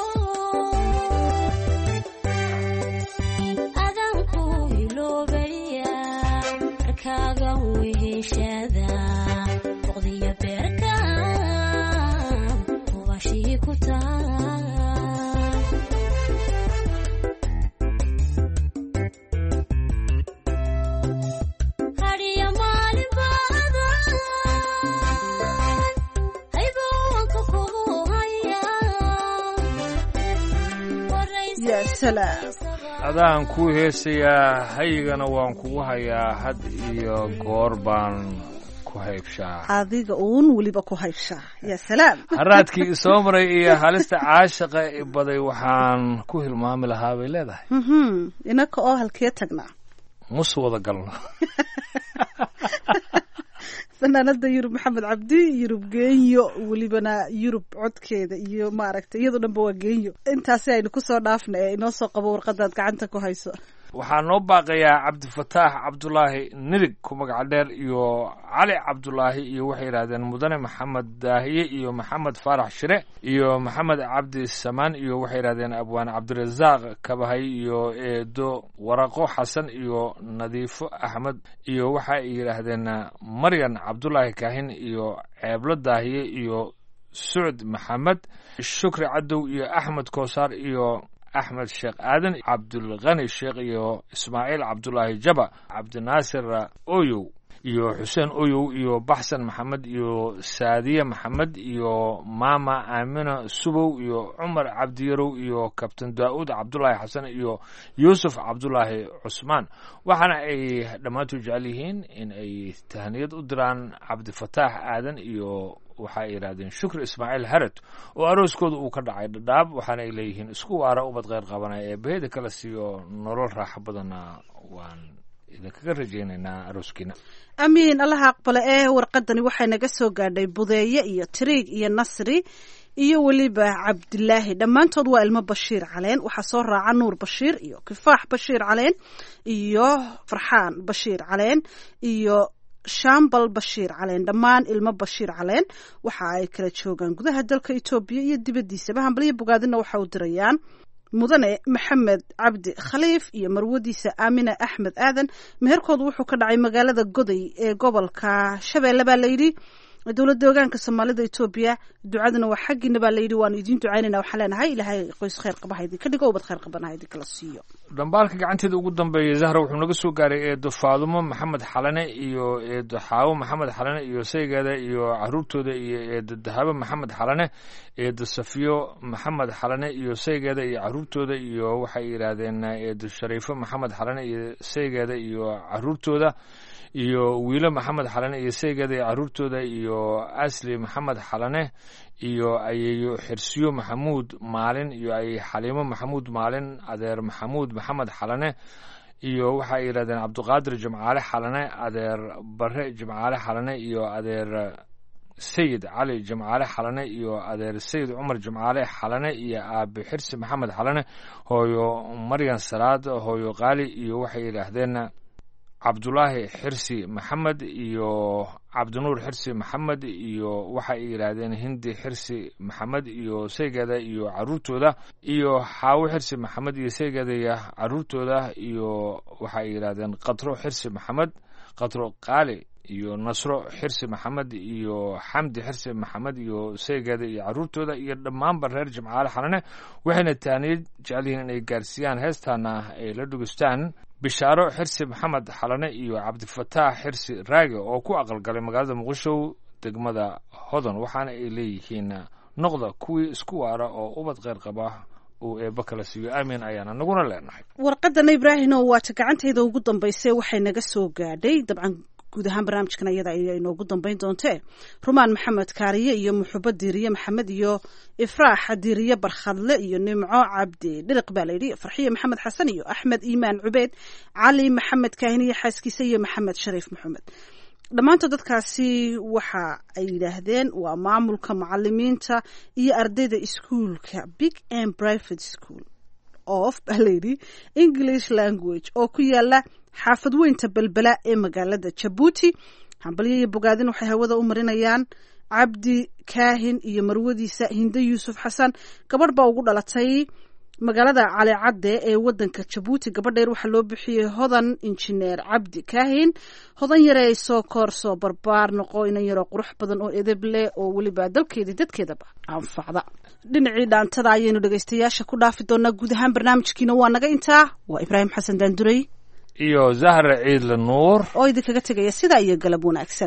adanku iloobaya harkaaga weheshada noqdiyo beerka tubashii ku taa hadiya maalin baada haybowanka kugu haya yaa salaam adaan kuu heesayaa hayigana waan kugu hayaa had iyo goor baan ku haybshaa adiga uun weliba ku hayshaa yaa salaam haraadkii isoo maray iyo halista caashaqa i baday waxaan ku hilmaami lahaa bay leedahay Mhm, inaka oo halkee tagnaa mus wada galno fanaanada yurub maxamed cabdi yurub geenyo welibana yurub codkeeda iyo maaragtay iyadoo dhanba waa geenyo intaasi aynu kusoo dhaafna ee inoo soo qabo warqadaad gacanta ku hayso waxaa noo baaqayaa cabdifataax cabdulaahi nirig ku magac dheer iyo cali cabdulaahi iyo waxay yidhahdeen mudane maxamed daahiye iyo maxamed faarax shire iyo maxamed cabdi samaan iyo waxay yidhahdeen abwaan cabdirasaaq kabahay iyo eedo waraqo xasan iyo nadiifo axmed iyo waxa ay yidhaahdeen maryan cabdulaahi kaahin iyo ceeblo daahiye iyo sucd maxamed shukri cadow iyo axmed koosaar iyo axmed sheekh aadan cabdulkani sheekh iyo ismaaciil cabdulaahi jaba cabdinaasir oyow iyo xuseen oyow iyo baxsan maxamed iyo saadiye maxamed iyo maama aamina subow iyo cumar cabdiyarow iyo kabtan daa'uud cabdulaahi xasan iyo yuusuf cabdulaahi cusmaan waxaana ay dhammaantood jecel yihiin in ay tahniyad u diraan cabdifataax aadan iyo waxa ay yidhahdeen shukri ismaaciil harat oo arooskooda uu ka dhacay dhadhaab waxaana ay leeyihiin isku waara ubad kheyr qabanaya ee baheda kala siiyo nolol raaxo badanna waan idinkaga rajaynaynaa arooskiina amiin allaha aqbale ee warqadani waxay naga soo gaadhay budeeye iyo tiriig iyo nasri iyo weliba cabdilaahi dhammaantood waa ilmo bashiir caleen waxaa soo raaca nuur bashiir iyo kifaax bashiir caleen iyo farxaan bashiir caleen iyo shambal bashiir caleen dhammaan ilmo bashiir caleen waxa ay kala joogaan gudaha dalka etoobiya iyo dibaddiisaba hambaliyo bogaadina waxa u dirayaan mudane maxamed cabdi khaliif iyo marwadiisa aamina axmed aadan meherkoodu wuxuu ka dhacay magaalada goday ee gobolka shabeelle baa layidhi dowladda ogaanka soomaalida etoobiya ducaduna waa xaggiina baa layidhi waanu idiin ducaynayna waxaan leenahay ilaahay qoys kheyr qaba ha idinka dhigo ubad kheyr qabana ha idinkala siiyo dhambaalka gacanteeda ugu dambeeyay zahra wuxuu naga soo gaaray eedo faadumo maxamed xalane iyo eedo xaawo maxamed xalane iyo saygeeda iyo caruurtooda iyo eedo dahabo maxamed xalane eedo safiyo maxamed xalane iyo saygeeda iyo caruurtooda iyo waxay yidhaahdeen eedo shariifo maxamed xalane iyo saygeeda iyo caruurtooda iyo wiilo maxamed xalane iyo saygeeda iyo caruurtooda iyo asli maxamed xalane iyo ayeeyo xirsiyo maxamuud maalin iyo ayey xaliimo maxamuud maalin adeer maxamuud maxamed xalane iyo waxa ay yidhahdeen cabdiqaadir jimcaale xalane adeer bare jimcaale xalane iyo adeer sayid cali jimcaale xalane iyo adeer sayid cumar jimcaale xalane iyo aabe xirsi maxamed xalane hooyo maryan salaad hooyo qaali iyo waxay yidhaahdeen cabdulaahi xirsi maxamed iyo cabdinuur xirsi maxamed iyo waxa ay yidhaahdeen hindi xirsi maxamed iyo saygeeda iyo caruurtooda iyo xaawo xirsi maxamed iyo saygeeda iyo caruurtooda iyo waxa ay yidhaahdeen katro xirsi maxamed katro qaali iyo nasro xirsi maxamed iyo xamdi xirsi maxamed iyo saygeeda iyo caruurtooda iyo dhammaanba reer jimcaale xalane waxayna taaniyad jecel yihiin inay gaarsiiyaan heestaana ay la dhugeystaan bishaaro xirsi maxamed xalane iyo cabdifataax xirsi raage oo ku aqalgalay magaalada muqdisho degmada hodan waxaana ay leeyihiin noqda kuwii isku waara oo ubad kheyr qaba uu eebba kala siiyo aamin ayaana naguna leenahay warqadana ibraahino waata gacantayda ugu dambaysay waxay naga soo gaadhay dabcan guud ahaan barnaamijkan ayada ayaa inoogu dambeyn doontee rumaan maxamed kaariye iyo muxubo diiriye maxamed iyo ifraax diiriye barkhadle iyo nimco cabdi dhiriq baa layidhi farxiye maxamed xasan iyo axmed iimaan cubeyd cali maxamed kaahin iyo xaaskiisa iyo maxamed shariif maxamed dhammaantood dadkaasi waxa ay yidhaahdeen waa maamulka macalimiinta iyo ardayda iskuulka big and private school of baa layidhi english language oo ku yaala xaafad weynta belbela ee magaalada jabuuti hambalyo iyo bogaadin waxay hawada u marinayaan cabdi kaahin iyo marwadiisa hinde yuusuf xasan gabadh baa ugu dhalatay magaalada calicadde ee wadanka jabuuti gabadheer waxaa loo bixiyey hodan injineer cabdi kaahin hodan yare ay soo koorsoo barbaar noqo inan yaroo qurux badan oo edeb leh oo weliba dalkeedii dadkeedaba anfacda dhinacii dhaantada ayaynu dhegaystayaasha ku dhaafi doonaa guud ahaan barnaamijkiina waa naga intaa waa ibraahim xasan daanduray iyo zahra ciidle nuur oo idinkaga tegaya sidaa iyo galab wanaagsan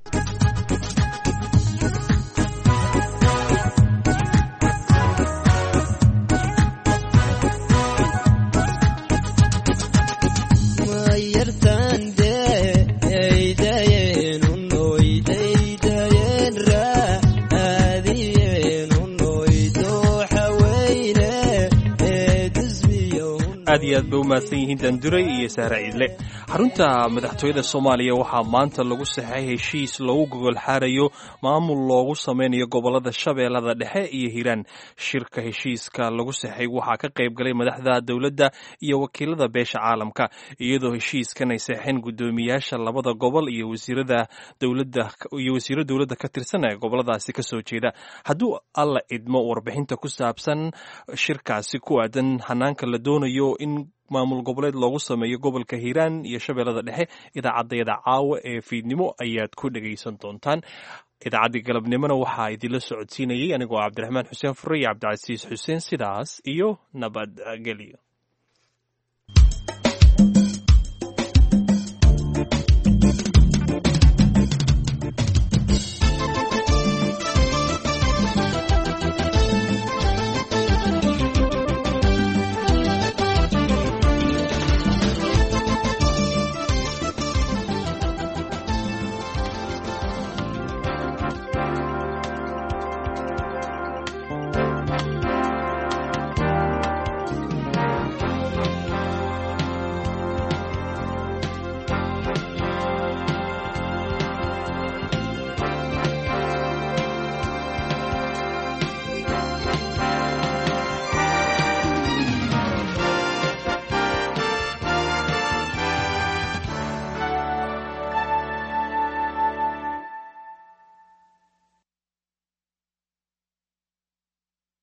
aad iyo aad bay u mahadsan yihiin daanduray iyo sahra ciidle xarunta madaxtooyada soomaaliya waxaa maanta lagu saxay heshiis loogu gogol xaarayo maamul loogu sameynayo gobolada shabeellada dhexe iyo hiiraan shirka heshiiska lagu saxay waxaa ka qayb galay madaxda dowladda iyo wakiilada beesha caalamka iyadoo heshiiskan ay saxeen guddoomiyaasha labada gobol iyo wasiirada dowladda iyo wasiiro dowladda ka tirsan ee goboladaasi kasoo jeeda hadduu alla idmo warbixinta ku saabsan shirkaasi ku aadan hanaanka la doonayo in maamul goboleed loogu sameeyo gobolka hiiraan iyo shabeellada dhexe idaacaddayada caawa ee fiidnimo ayaad ku dhegaysan doontaan idaacaddii galabnimona waxaa idinla socodsiinayay anigoo cabdiraxmaan xuseen fure iyo cabdicasiis xuseen sidaas iyo nabadgelyo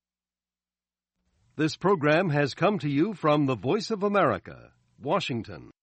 This program has come to you from the Voice of America, Washington.